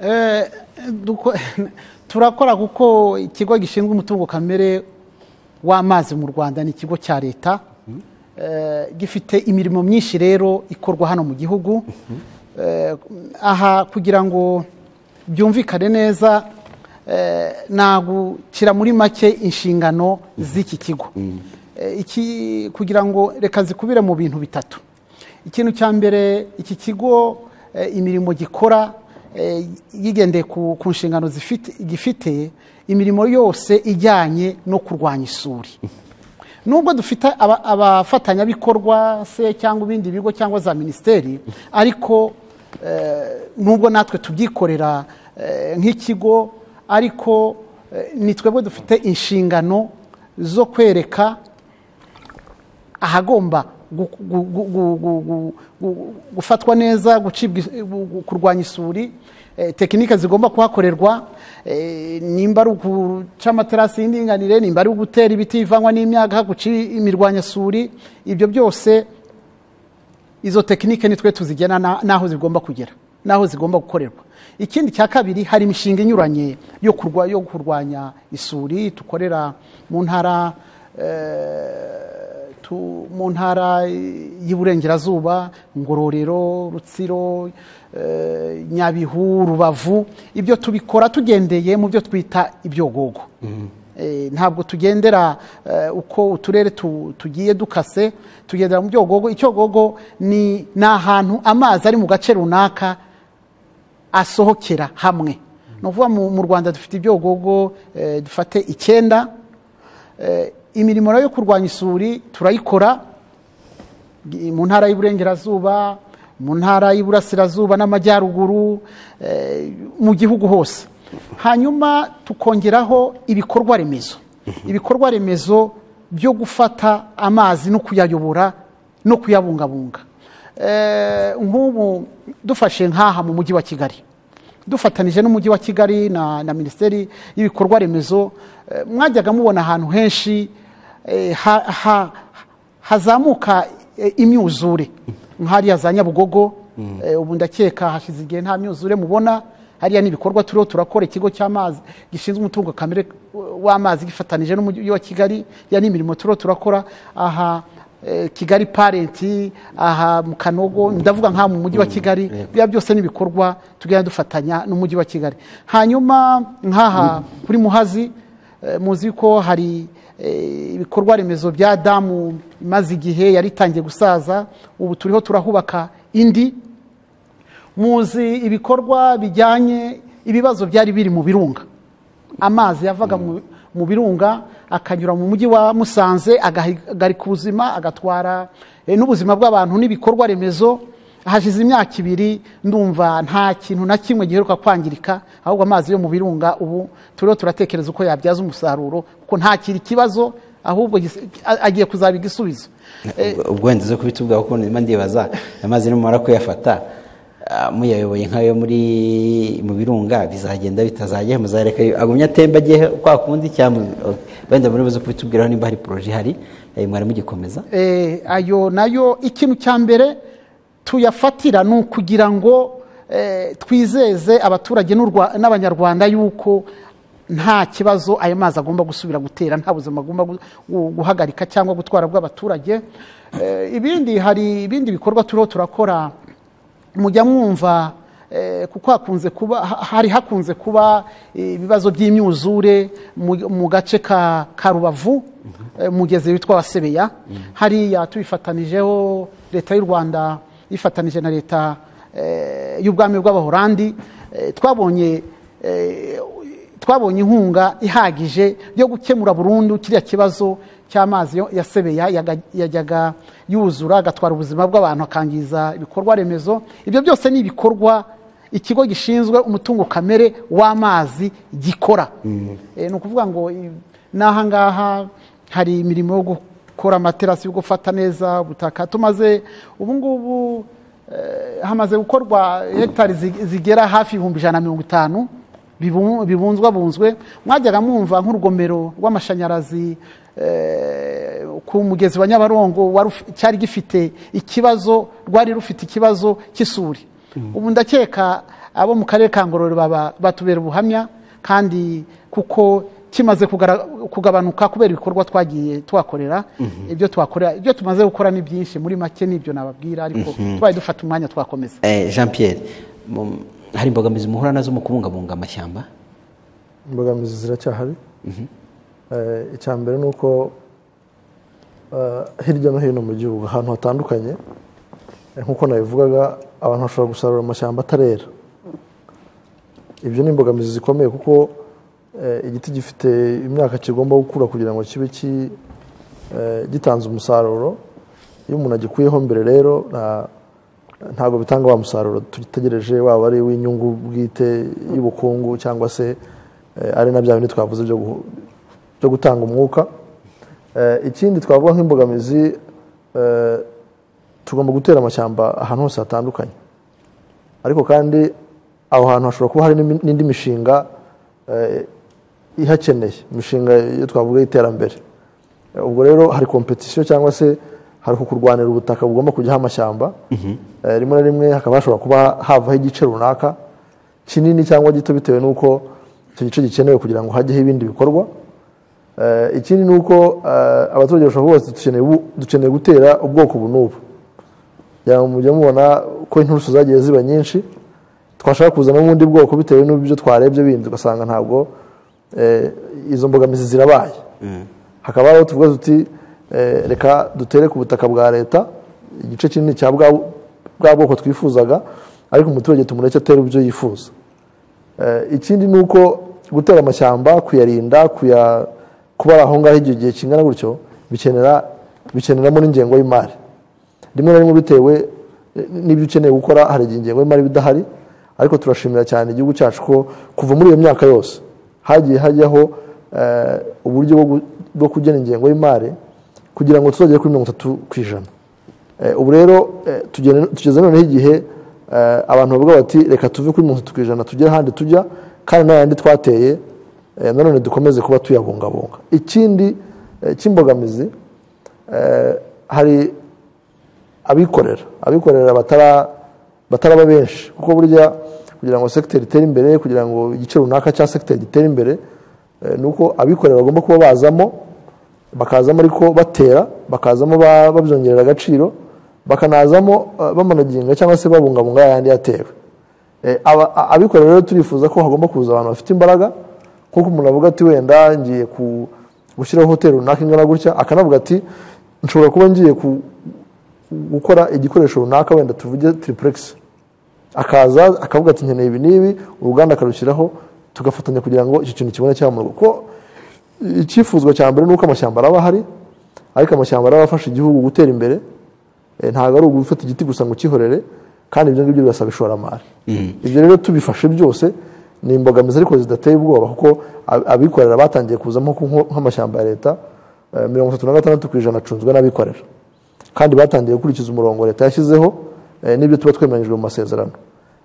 Eh, duko- turakora kuko ikigo gishinzwe umutungo kamere w'amazi mu rwanda ni ikigo cya leta Eh, gifite imirimo myinshi rero ikorwa hano mu gihugu Eh, aha kugira ngo byumvikane neza eh, nagukira muri make inshingano z'iki kigo Eh, iki kugira ngo reka zikubire mu bintu bitatu ikintu cya mbere iki kigo eh, imirimo gikora eh, yigendeye ku ku nshingano zifite- gifite imirimo yose ijyanye no kurwanya isuri nubwo dufite aba- abafatanyabikorwa se cyangwa ibindi bigo cyangwa za minisiteri ariko eh, nubwo natwe tubyikorera eh, nk'ikigo ariko eh, ni twebwe dufite inshingano zo kwereka ahagomba gu- gu- gu- gu- gu- gu- gu- gufatwa neza gucibwa is- gu- gu- kurwanya isuri eh, tekinike zigomba kuhakorerwa eh, nimba ari uguca amaterasi y'indinganire nimba ari ugutera ibiti bivangwa n'imyaka guca imirwanyasuri ibyo byose izo tekinike nitwe tuzigena na- n'aho zigomba kugera n'aho zigomba gukorerwa ikindi cya kabiri hari imishinga inyuranye yo kurwa- yo kurwanya isuri tukorera mu ntara eh, tu- mu ntara y'iburengerazuba ngororero rutsiro eh, nyabihu rubavu ibyo tubikora tugendeye mu byo twita ibyogogo Eh, ntabwo tugendera eh, uko uturere tu- tugiye dukase tugendera mu byogogo icyogogo ni ni ahantu amazi ari mu gace runaka asohokera hamwe ni ukuvuga mu mu rwanda dufite ibyogogo eh, dufate icyenda Eh, imirimo rero yo kurwanya isuri turayikora mu ntara y'iburengerazuba mu ntara y'iburasirazuba n'amajyaruguru eh, mu gihugu hose hanyuma tukongeraho ibikorwa remezo ibikorwa remezo byo gufata amazi no kuyayobora no kuyabungabunga Eh, nk'ubu dufashe nk'aha mu mujyi wa kigali dufatanije n'umujyi wa kigali na na minisiteri y'ibikorwa remezo eh, mwajyaga mubona ahantu henshi eh, ha- ha- hazamuka eh, imyuzure nk'hariya za nyabugogo eh, ubu ndakeka hashize igihe nta myuzure mubona hariya n'ibikorwa turiho turakora ikigo cy'amazi gishinzwe umutungo kamere w'amazi gifatanije n'umujyi wa kigali ya n'imirimo turiho turakora aha eh, kigali parenti aha mu kanogo ndavuga nk'aha mu mujyi wa kigali yego. biriya byose n'ibikorwa tugenda dufatanya n'umujyi wa kigali hanyuma nk'aha kuri muhazi eh, muzi ko hari eh, ibikorwa remezo bya damu imaze igihe yari itangiye gusaza ubu turiho turahubaka indi muzi ibikorwa bijyanye ibibazo byari biri mu birunga amazi yavaga mu- mu birunga akanyura mu mujyi wa musanze agahagarika ubuzima agatwara eh, n'ubuzima bw'abantu n'ibikorwa remezo hashize imyaka ibiri ndumva nta kintu na kimwe giheruka kwangirika ahubwo amazi yo mu birunga ubu turiho turatekereza uko yabyaza umusaruro kuko ntakiri ikibazo ahubwo gis- a- agiye kuzaba igisubizo Ubwo- ubwo wenda zo kubitubwira kuko ndimo ndibaza amazi nimumara kuyafata ah, muyayoboye nk'ayo muri mu birunga bizagenda bitazajya muzareka agumye atemba agiye kwa kundi cyangwa wenda muri buze kubitubwiraho nimba hari poroje ihari eh, mwari mugikomeza eh, ayo nayo ikintu cya mbere tuyafatira ni ukugira ngo eh, twizeze abaturage n'u Rwa- n'abanyarwanda yuko nta kibazo ayo mazi agomba gusubira gutera nta buzima agomba gu- gu- guhagarika cyangwa gutwara bw'abaturage Eh, ibindi hari ibindi bikorwa turiho turakora mujya mwumva eh, kuko hakunze kuba ha- hari hakunze kuba eh, ibibazo by'imyuzure mu- mu gace ka ka rubavu eh, mugezi witwa wasebeya hariya tubifatanijeho leta y'u rwanda yifatanije na leta eh, y'ubwami bw'abahorandi eh, twabonye eh, twabonye inkunga ihagije yo gukemura burundu kiriya kibazo cy'amazi yo- ya sebeya yaga- yajyaga yuzura agatwara ubuzima bw'abantu akangiza ibikorwa remezo ibyo byose ni ibikorwa ikigo gishinzwe umutungo kamere w'amazi gikora Eh, ni ukuvuga ngo i- n'aha ngaha hari imirimo yo gukora amaterasi yo gufata neza ubutaka tumaze ubu ngubu eh, hamaze gukorwa hegitari zi- zigera hafi ibihumbi ijana na mirongo itanu bibu- bibunzwabunzwe mwajyaga mwumva nk'urugomero rw'amashanyarazi eh, ku mugezi wa nyabarongo wari uf- cyari gifite ikibazo rwari rufite ikibazo cy'isuri ubu ndakeka abo mu karere ka ngororero baba- batubera ubuhamya kandi kuko kimaze kugara- kugabanuka kubera ibikorwa twagiye tuhakorera ibyo tuhakorera ibyo tumaze gukora ni byinshi muri make nibyo nababwira ariko tubaye dufata umwanya twakomeza Eh, jean pierre mu- hari imbogamizi muhura nazo mu kubungabunga amashyamba imbogamizi ziracyahari Eh, icya mbere ni uko eh, hirya no hino mu gihugu ahantu hatandukanye eh, nk'uko nabivugaga abantu bashobora gusarura amashyamba atarera ibyo ni imbogamizi zikomeye kuko eh, igiti gifite imyaka kigomba gukura kugira ngo kibe ki- eh, gitanze umusaruro iyo umuntu agikuyeho mbere rero nta- ntabwo bitanga wa musaruro dutegereje waba ari uw'inyungu bwite y'ubukungu cyangwa se eh, ari na bya bindi twavuze byo guhu- byo gutanga umwuka Eh, ikindi twavuga nk'imbogamizi eh, tugomba gutera amashyamba ahantu hose hatandukanye ariko kandi aho hantu hashobora kuba hari n'imi- n'indi mishinga eh, ihakeneye imishinga iyo twavuga y'iterambere Eh, ubwo rero hari kompetisiyo cyangwa se hari uku kurwanira ubutaka bugomba kujyaho amashyamba Eh, rimwe na rimwe hakaba hashobora kuba havaho igice runaka kinini cyangwa gito bitewe n'uko icyo gice gikenewe kugira ngo hajyeho ibindi bikorwa Eh, ikindi ni uko eh, abaturage bashobora kuvuga bati dukeneye ubu- dukeneye gutera ubwoko ubu n'ubu kugira ngo mujye mubona ko inturusu zagiye ziba nyinshi twashaka kuzanamo ubundi bwoko bitewe n'ibyo twarebye bindi ugasanga ntabwo eh, izo mbogamizi zirabaye hakaba hariho tuvuga tuti eh, reka dutere ku butaka bwa leta igice kinini cya bwa bwa bwoko twifuzaga ariko umuturage tumureke atere ibyo yifuza Eh, ikindi ni uko gutera amashyamba kuyarinda kuya kuba ari aho ngaho igihe igihe kingana gutyo bikenera bikeneramo n'ingengo y'imari rimwe na rimwe bitewe eh, n'ibyo ukeneye gukora hari igihe ingengo y'imari iba idahari ariko turashimira cyane igihugu cyacu ko kuva muri iyo myaka yose hagiye hajyaho eh, uburyo bwo gu- bwo kugena ingengo y'imari kugira ngo tuzagere kuri mirongo itatu ku ijana Eh, ubu rero eh, tugene- tugeze noneho igihe eh, abantu bavuga bati reka tuve kuri mirongo itatu ku ijana tugere ahandi tujya kandi n'ayandi twateye eh, nanone dukomeze kuba tuyabungabunga ikindi eh, cy'imbogamizi eh, hari abikorera abikorera batara bataraba benshi kuko burya kugira ngo sekiteri itere imbere kugira ngo igice runaka cya sekiteri gitere imbere eh, ni uko abikorera bagomba kuba bazamo bakazamo ariko batera bakazamo ba- babyongerera agaciro bakanazamo eh, bamanaginga cyangwa se babungabunga yayandi yatewe Eh, aba- a- abikorera rero turifuza ko hagomba kuza abantu bafite imbaraga kuko umuntu avuga ati wenda ngiye ku- gushyiraho hoteli runaka ingana gutya akanavuga ati nshobora kuba ngiye ku- gukora igikoresho runaka wenda tuvuge tiripuregisi akaza akavuga ati nkeneye ibi n'ibi uruganda akarushyiraho tugafatanya kugira ngo icyo kintu kibone cyamurwa kuko icyifuzwa cya mbere ni uko amashyamba araba ahari ariko amashyamba araba afasha igihugu gutera imbere Eh, ntabwo ari ugufata igiti gusa ngo ukihorere kandi ibyo ngibyo birasaba ishoramari ibyo rero tubifashe byose ni imbogamizi ariko zidateye ubwoba kuko ab- abikorera batangiye kuzamo nko- nk'amashyamba ya leta eh, mirongo itatu na gatandatu ku ijana acunzwe n'abikorera kandi batangiye gukurikiza umurongo leta yashyizeho eh, n'ibyo tuba twemeranyijwe mu masezerano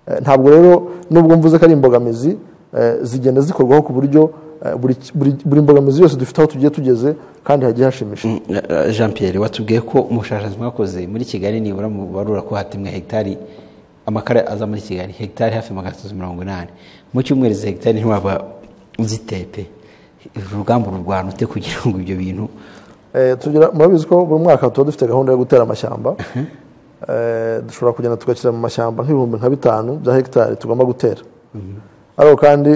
Eh, ntabwo rero nubwo mvuze ko ari imbogamizi eh, zigenda zikorwaho ku buryo eh, buri buri- buri mbogamizi yose dufite aho tugiye tugeze kandi hagiye hashimisha Eh, Jean Pierre watubwiye ko ubushakashatsi mwakoze muri Kigali nibura mubarura ko hatemwe hegitari amakara aza muri Kigali hegitari hafi magana atatu mirongo inani mu cyumweru izi hegitari ntiwaba uzitepe urugamba ururwana ute kugira ngo ibyo bintu Eh, tugira murabizi ko buri mwaka tuba dufite gahunda yo gutera amashyamba Eh, dushobora kugenda tugashyira mu mashyamba nk'ibihumbi nka bitanu bya hegitari tugomba gutera ariko kandi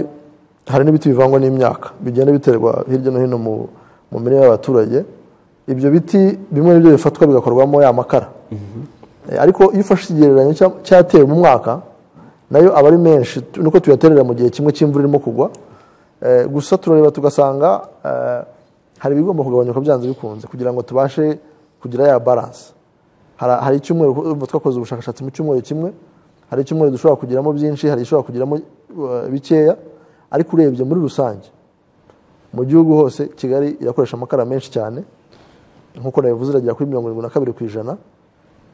hari n'ibiti bivangwa n'imyaka bigenda biterwa hirya no hino mu mu mirima y'abaturage ibyo biti bimwe n'ibyo bifatwa bigakorwamo ya makara Eh, ariko iyo ufashe ikigereranyo cya- cyatewe mu mwaka nayo aba ari menshi tu- nuko tuyaterera mu gihe kimwe cy'imvura irimo kugwa Eh, gusa turareba tugasanga eh, hari ibigomba kugabanyuka byanze bikunze kugira ngo tubashe kugira ya balance Hari- hari icyumweru urumva twakoze ubushakashatsi mu cyumweru kimwe hari icyumweru dushobora kugiramo byinshi hari ishobora kugiramo eh, bikeya ariko urebye muri rusange mu gihugu hose kigali irakoresha amakara menshi cyane nk'uko nabivuze iragera kuri mirongo irindwi na kabiri ku ijana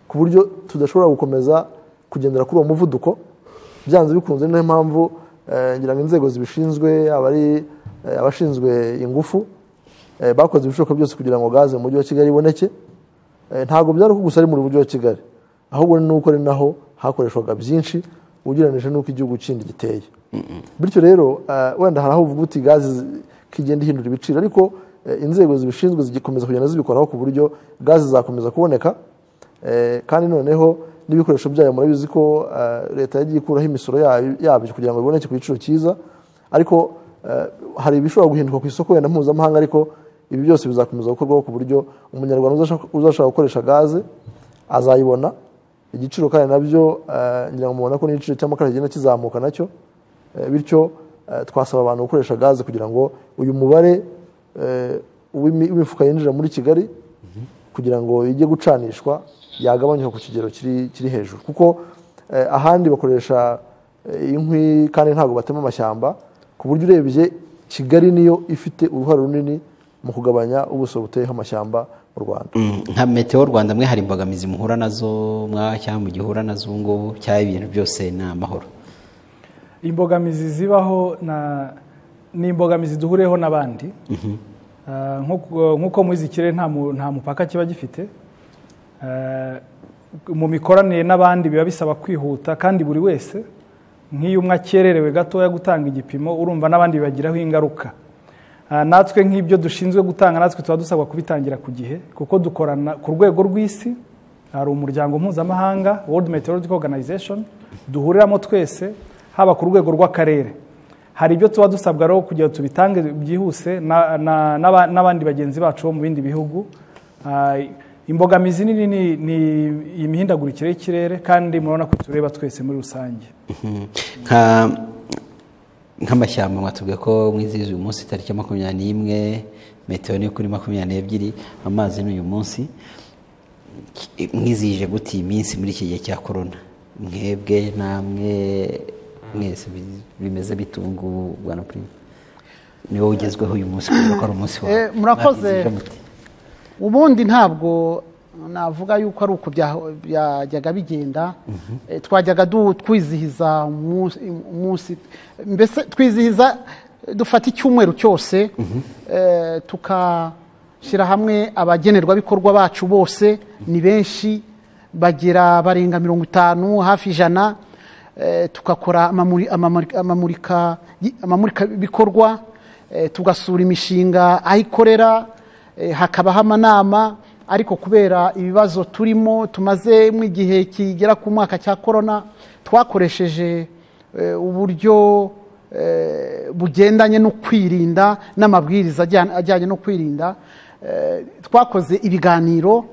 ku buryo tudashobora gukomeza kugendera kuri uwo muvuduko byanze bikunze niyo mpamvu eh, ngira ngo inzego zibishinzwe yaba ari eh, abashinzwe ingufu eh, bakoze ibishoboka byose kugira ngo gaze mu mujyi wa kigali iboneke Eh, ntabwo byari uko gusa ari mu mujyi wa kigali ahubwo ni uko ari naho hakoreshwaga byinshi ugereranyije n'uko igihugu kindi giteye bityo rero eh, wenda hari aho uvuga uti gaze zi- ko igenda ihindura ibiciro ariko eh, inzego zibishinzwe zigikomeza kugenda zibikoraho ku buryo gaze zakomeza kuboneka Eh, kandi noneho n'ibikoresho byayo murabizi ko eh, leta yagiye ikuraho imisoro yayo- yabyo kugira ngo biboneke ku giciro cyiza ariko eh, hari ibishobora guhinduka ku isoko wenda mpuzamahanga ariko ibi byose bizakomeza gukorwaho ku buryo umunyarwanda uzashaka- uzashaka gukoresha gaze azayibona igiciro kandi nabyo eh, ngira ngo mubona ko n'igiciro cy'amakara kigenda kizamuka nacyo Eh, bityo eh, twasaba abantu gukoresha gaze kugira ngo uyu mubare eh, w'imi- w'imifuka yinjira muri kigali kugira ngo ijye gucanishwa yagabanyuka ku kigero kiri kiri hejuru kuko eh, ahandi bakoresha eh, inkwi kandi ntabwo batema amashyamba ku buryo urebye kigali niyo ifite uruhare runini mu kugabanya ubuso buteyeho amashyamba mu rwanda Mm, nka meteo rwanda mwe hari imbogamizi muhura nazo mwa cyangwa mugihura nazo ubu ngubu cyangwa ibintu byose ni amahoro imbogamizi zibaho na- ni imbogamizi duhuriyeho n'abandi Ah, nk'uko nk'uko muzi ikirere nta mu- nta mupaka kiba gifite Ah, mu mikoranire n'abandi biba bisaba kwihuta kandi buri wese nk'iyo umwe akererewe gatoya gutanga igipimo urumva n'abandi bibagiraho ingaruka Ah, natwe nk'ibyo dushinzwe gutanga natwe tuba dusabwa kubitangira ku gihe kuko dukorana ku rwego rw'isi hari umuryango mpuzamahanga World Meteorological Organization duhuriramo twese haba ku rwego rw'akarere hari ibyo tuba dusabwa rero kugira ngo tubitange byihuse na- na- n'aba- n'abandi bagenzi bacu bo mu bindi bihugu Ah, imbogamizi nini ni- ni imihindagurikire y'ikirere kandi murabona ko tureba twese muri rusange Mhm. nka nk'amashyamba mwatubwiye ko mwizihiza uyu munsi tariki ya makumyabiri n'imwe metero ni kuri makumyabiri n'ebyiri amazi ni uyu munsi Ki- mwizihije gute iyi minsi muri iki gihe cya korona mwebwe namwe mwese bi- bimeze bitungu bwana prime niwe ugezweho uyu munsi kubera ko ari umunsi wawe Eh, murakoze. Mwabizihije mute? ubundi ntabwo navuga yuko ari uku bya- byajyaga bigenda Eh, twajyaga du- twizihiza umunsi- umunsi mbese twizihiza eh, dufata icyumweru cyose eh, tukashyira hamwe abagenerwabikorwa bacu bose ni benshi bagera barenga mirongo itanu hafi ijana eh, tukakora amamuri- amamuri- amamurika- amamurikabikorwa eh, tugasura imishinga aho ikorera Eh, hakabaho amanama ariko kubera ibibazo turimo tumaze mu igihe kigera ku mwaka cya korona twakoresheje eh, uburyo eh, bugendanye no kwirinda n'amabwiriza ajyana- ajyanye no kwirinda Eh, twakoze ibiganiro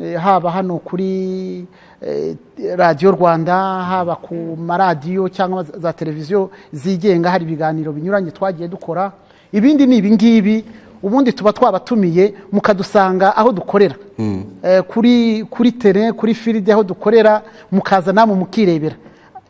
eh, haba hano kuri eh, radiyo rwanda haba ku maradiyo cyangwa za- za televiziyo zigenga hari ibiganiro binyuranye twagiye dukora ibindi ni ibingibi ubundi tuba twabatumiye mukadusanga aho dukorera Eh, kuri kuri tere kuri firidi aho dukorera mukaza namwe mukirebera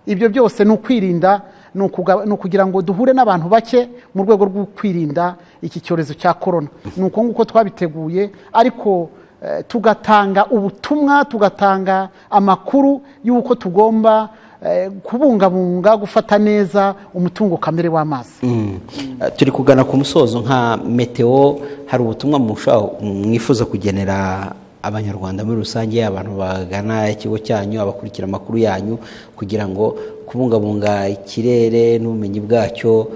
ibyo byose ni ukwirinda ni ukuga- ni ukugira ngo duhure n'abantu bake mu rwego rwo kwirinda iki cyorezo cya korona ni uko nguko twabiteguye ariko eh, tugatanga ubutumwa tugatanga amakuru y'uko tugomba eh, kubungabunga gufata neza umutungo kamere w'amazi Mm. Eh, turi kugana ku musozo nka meteo hari ubutumwa mushaka- mwifuza kugenera abanyarwanda muri rusange abantu bagana ikigo cyanyu abakurikira amakuru yanyu kugira ngo kubungabunga ikirere n'ubumenyi bwacyo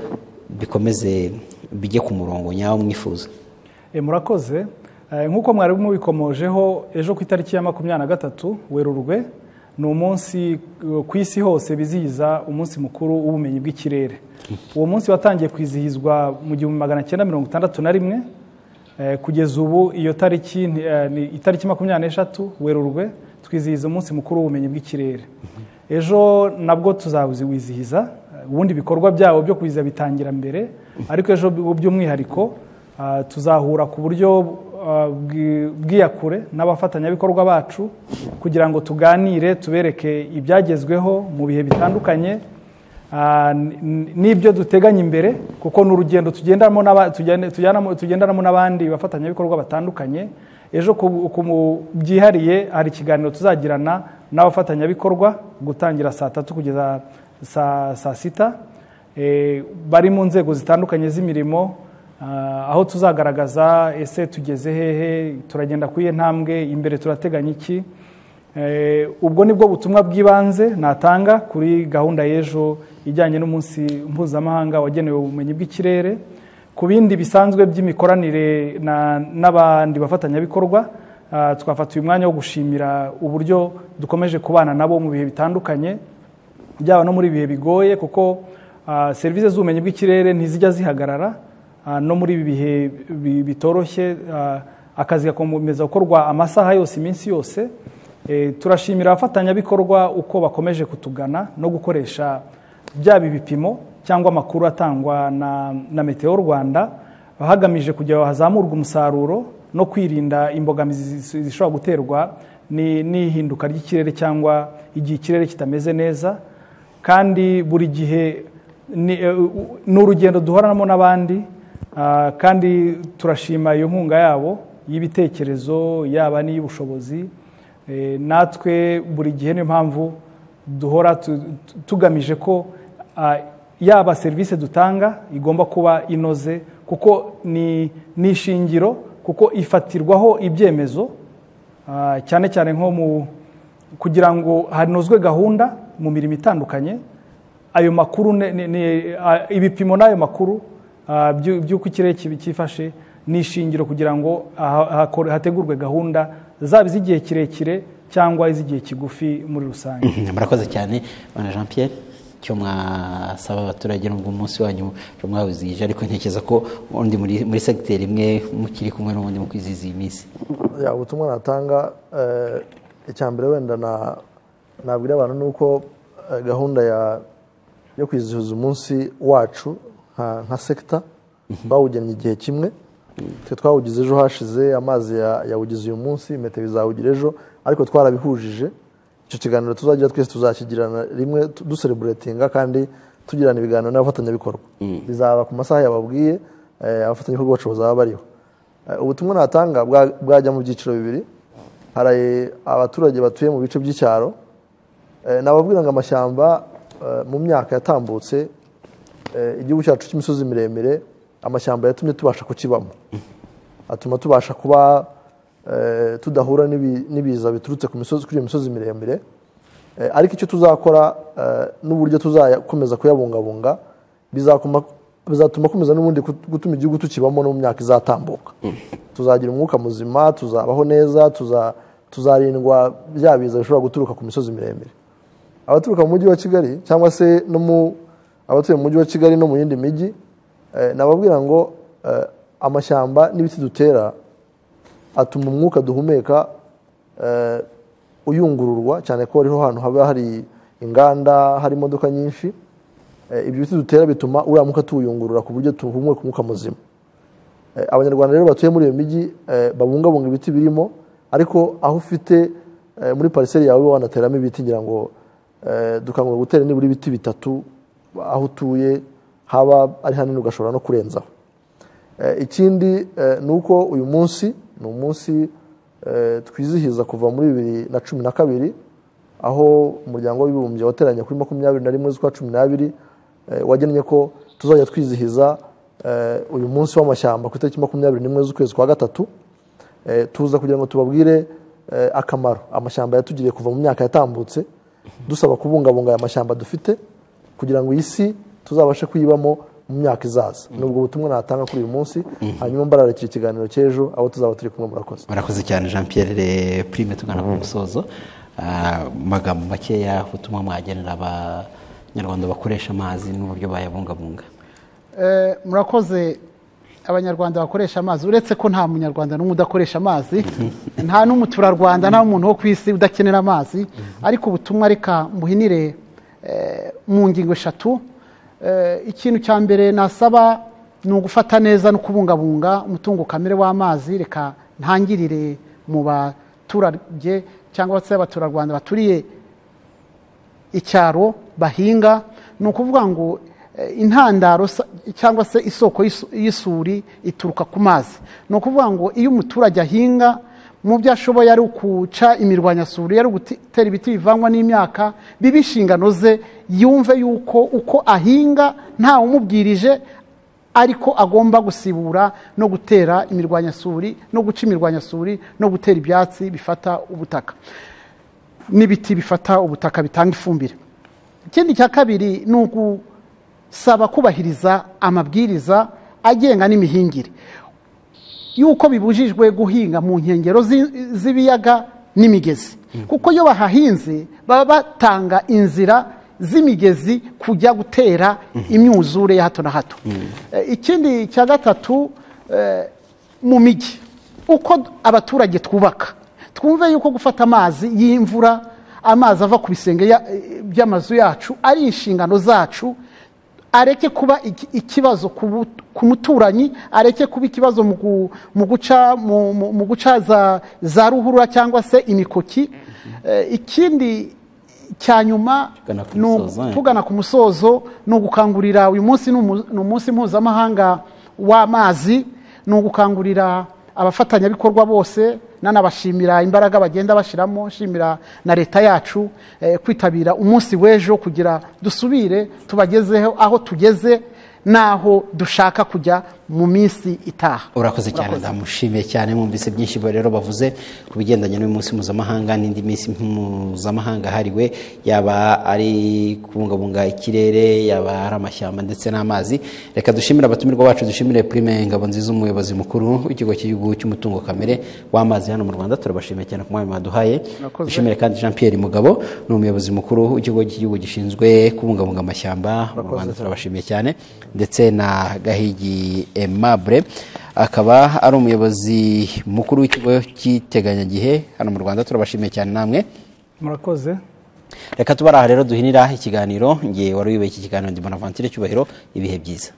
bikomeze bijye ku murongo nyawo mwifuza Eh, murakoze Eh, nk'uko mwari mubikomojeho ejo ku itariki ya makumyabiri na gatatu werurwe ni umunsi eh, ku isi hose bizihiza umunsi mukuru w'ubumenyi bw'ikirere uwo munsi watangiye kwizihizwa mu gihumbi magana cyenda mirongo itandatu na rimwe Eh, kugeza ubu iyo tariki nti- eh, ni itariki makumyabiri n'eshatu werurwe twizihiza umunsi mukuru w'ubumenyi bw'ikirere ejo nabwo tuzawizihiza Eh, ubundi ibikorwa byabo byo kwizihiza bitangira mbere ariko ejo bu- by'umwihariko ah, tuzahura ku buryo ah, bwi- bw'iyakure n'abafatanyabikorwa bacu kugira ngo tuganire tubereke ibyagezweho mu bihe bitandukanye Ah, n- n- n'ibyo duteganya imbere kuko ni urugendo tugendanamo n'aba- tugende- tujyanamo- tugendanamo n'abandi bafatanyabikorwa batandukanye ejo ku ku mu- byihariye hari ikiganiro tuzagirana n'abafatanyabikorwa gutangira saa tatu kugeza saa saa sita Eh, bari mu nzego zitandukanye z'imirimo ah, aho tuzagaragaza ese tugeze hehe turagenda ku iyihe ntambwe imbere turateganya iki Eh, ubwo ni bwo butumwa bw'ibanze natanga kuri gahunda y'ejo ijyanye n'umunsi mpuzamahanga wagenewe ubumenyi bw'ikirere ku bindi bisanzwe by'imikoranire na- n'abandi bafatanyabikorwa ah, twafata uyu mwanya wo gushimira uburyo dukomeje kubana nabo mu bihe bitandukanye byaba no muri ibihe bigoye kuko ah, serivisi z'ubumenyi bw'ikirere ntizijya zihagarara ah, no muri ibi bihe bi- bitoroshye ah, akazi gakomeza gukorwa amasaha yose iminsi yose Eh, turashimira abafatanyabikorwa uko bakomeje kutugana no gukoresha byaba ibipimo cyangwa amakuru atangwa na, na meteo rwanda hagamije kugira ngo hazamurwe umusaruro no kwirinda imbogamizi zi- zishobora guterwa ni- n'ihinduka ry'ikirere cyangwa igihe ikirere kitameze neza kandi buri gihe ni eh, u- ni urugendo duhoranamo n'abandi ah, kandi turashima iyo nkunga yabo y'ibitekerezo yaba n'iy'ubushobozi Eh, natwe buri gihe niyo mpamvu duhora tu- tu- tugamije ko ah, yaba serivisi dutanga igomba kuba inoze kuko ni ni ishingiro kuko ifatirwaho ibyemezo ah, cyane cyane nko mu kugira ngo hanozwe gahunda mu mirimo itandukanye ayo makuru ne- ne- ne- a- ibipimo n'ayo makuru ah, by'u- by'uko ikirere kibi- cyifashe ni ishingiro kugira ngo aha- hakore- hategurwe gahunda zaba iz'igihe kirekire cyangwa iz'igihe kigufi muri rusange murakoze cyane bana jean pierre icyo mwasaba abaturage nubwo umunsi wanyu mwawizihije ariko ntekereza ko ubundi muri- muri segiteri imwe mukiri kumwe n'ubundi mu kwizihiza iyi minsi ya ubutumwa natanga eh, icya mbere wenda na nabwira abantu ni uko eh, gahunda ya yo kwizihiza umunsi wacu nka, nka sekita bawugennye igihe kimwe twe twawugize ejo hashize amazi ya- yawugize uyu munsi meteo izawugira ejo ariko twarabihujije icyo kiganiro tuzagira twese tuzakigirana rimwe tu- dusereburetinga kandi tugirana ibiganiro n'abafatanyabikorwa bizaba ku masaha yababwiye eh, abafatanyabikorwa bacu bazaba bariho Eh, ubutumwa natanga bwa- bwajya mu byiciro bibiri hari abaturage batuye mu bice by'icyaro eh, nababwira ngo amashyamba eh, mu myaka yatambutse eh, igihugu cyacu cy'imisozi miremire amashyamba yatumye tubasha kukibamo atuma tubasha kuba eh, tudahura n'ibi- n'ibiza biturutse ku misozi kuri iyo misozi miremire Eh, ariko icyo tuzakora eh, n'uburyo tuzakomeza kuyabungabunga bizakoma- bizatuma komeza n'ubundi kut- gutuma igihugu tukibamo no mu myaka izatambuka tuzagira umwuka muzima tuzabaho neza tuza- tuzarindwa bya biza bishobora guturuka ku misozi miremire abaturuka mu mujyi wa kigali cyangwa se no mu abatuye mu mujyi wa kigali no mu yindi mijyi eh, nababwira ngo eh, amashyamba n'ibiti dutera atuma umwuka duhumeka eh, uyungururwa cyane ko ariho hantu haba hari inganda hari imodoka nyinshi Eh, ibyo biti dutera bituma uriya mwuka tuwuyungurura ku buryo duhumeka umwuka muzima Eh, abanyarwanda rero batuye muri iyo mijyi eh, babungabunga ibiti birimo ariko aho ufite eh, muri pariseri yawe ube wanateramo ibiti ngira ngo eh, dukangurira gutera nibura ibiti bitatu aho utuye haba ari hanini ugashobora no kurenzaho Eh, ikindi eh, ni uko uyu munsi ni umunsi eh, twizihiza kuva muri bibiri na cumi na kabiri aho umuryango w'abibumbye wateranye kuri makumyabiri na rimwe z'ukwa cumi n'abiri eh, wagennye ko tuzajya twizihiza eh, uyu munsi w'amashyamba ku itariki makumyabiri n'imwe z'ukwezi kwa gatatu Eh, tuza kugira ngo tubabwire eh, akamaro amashyamba yatugiriye kuva mu myaka yatambutse dusaba kubungabunga aya mashyamba dufite kugira ngo iyi si tuzabashe kuyibamo mu myaka izaza ni ubwo butumwa natanga kuri uyu munsi hanyuma mbararikira ikiganiro cy'ejo abo tuzaba turi kumwe murakoze barakoze cyane jean pierre prime tugana ku musozo Ah, mu magambo makeya ubutumwa mwagenera abanyarwanda bakoresha amazi n'uburyo bayabungabunga Eh, murakoze abanyarwanda bakoresha amazi uretse ko nta munyarwanda n'umwe udakoresha amazi nta n'umuturarwanda nta n'umuntu wo ku isi udakenera amazi ariko ubutumwa reka mbuhinire eh, mu ngingo eshatu Eh, ikintu cya mbere nasaba ni ugufata neza no kubungabunga umutungo kamere w'amazi reka ntangirire mu baturage cyangwa se abaturarwanda baturiye icyaro bahinga ni ukuvuga ngo eh, intandaro sa- cyangwa se isoko y'isu- y'isuri ituruka ku mazi ni ukuvuga ngo iyo umuturage ahinga mu byo ashoboye ari ukuca imirwanyasuri ari ugutera ibiti bivangwa n'imyaka biba inshingano ze yumve yuko uko ahinga ntawe umubwirije ariko agomba gusibura no gutera imirwanyasuri no guca imirwanyasuri no gutera ibyatsi bifata ubutaka n'ibiti bifata ubutaka bitanga ifumbire ikindi cya kabiri ni ugusaba kubahiriza amabwiriza agenga n'imihingire yuko bibujijwe guhinga mu nkengero zi- z'ibiyaga n'imigezi kuko iyo bahahinze baba batanga inzira z'imigezi kujya gutera imyuzure ya hato na hato Eh, ikindi cya gatatu eh, mu mijyi uko d- abaturage twubaka twumve yuko gufata amazi y'imvura amazi ava ku bisenge ya- eh, by'amazu yacu ari inshingano zacu areke kuba iki- ikibazo ku bu- ku muturanyi areke kuba ikibazo mu gu- mu guca mu- mu- mu guca za- za ruhurura cyangwa se imikoki Eh, ikindi cya nyuma Tugana ku ni ugu- musozo, eh. tugana ku musozo ni ugukangurira uyu munsi ni umu- ni umunsi mpuzamahanga w'amazi ni ugukangurira abafatanyabikorwa bose nanabashimira imbaraga bagenda bashyiramo nshimira na leta yacu eh, kwitabira umunsi w'ejo kugira dusubire tubagezeho aho tugeze n'aho dushaka kujya mu minsi itaha urakoze cyane ndamushimiye cyane mwumvise byinshi bo rero bavuze ku bigendanye n'umunsi mpuzamahanga n'indi minsi mpuzamahanga hariwe yaba ari kubungabunga ikirere yaba ari amashyamba ndetse n'amazi reka dushimire abatumirwa bacu dushimire prime ngabo nziza umuyobozi mukuru w'ikigo cy'igihugu cy'umutungo kamere w'amazi hano mu rwanda turabashimiye cyane ku mwanya mwaduhaye Murakoze. dushimire kandi jean pierre mugabo ni umuyobozi mukuru w'ikigo cy'igihugu gishinzwe kubungabunga amashyamba mu rwanda turabashimiye cyane ndetse na gahigi aimable akaba ari umuyobozi mukuru w'ikigo cy'iteganyagihe hano mu rwanda turabashimiye cyane namwe murakoze reka tuba ari aha rero duhinira ikiganiro ngewe wari wibaye iki kiganiro ndi bonaventure cyubahiro ibihe byiza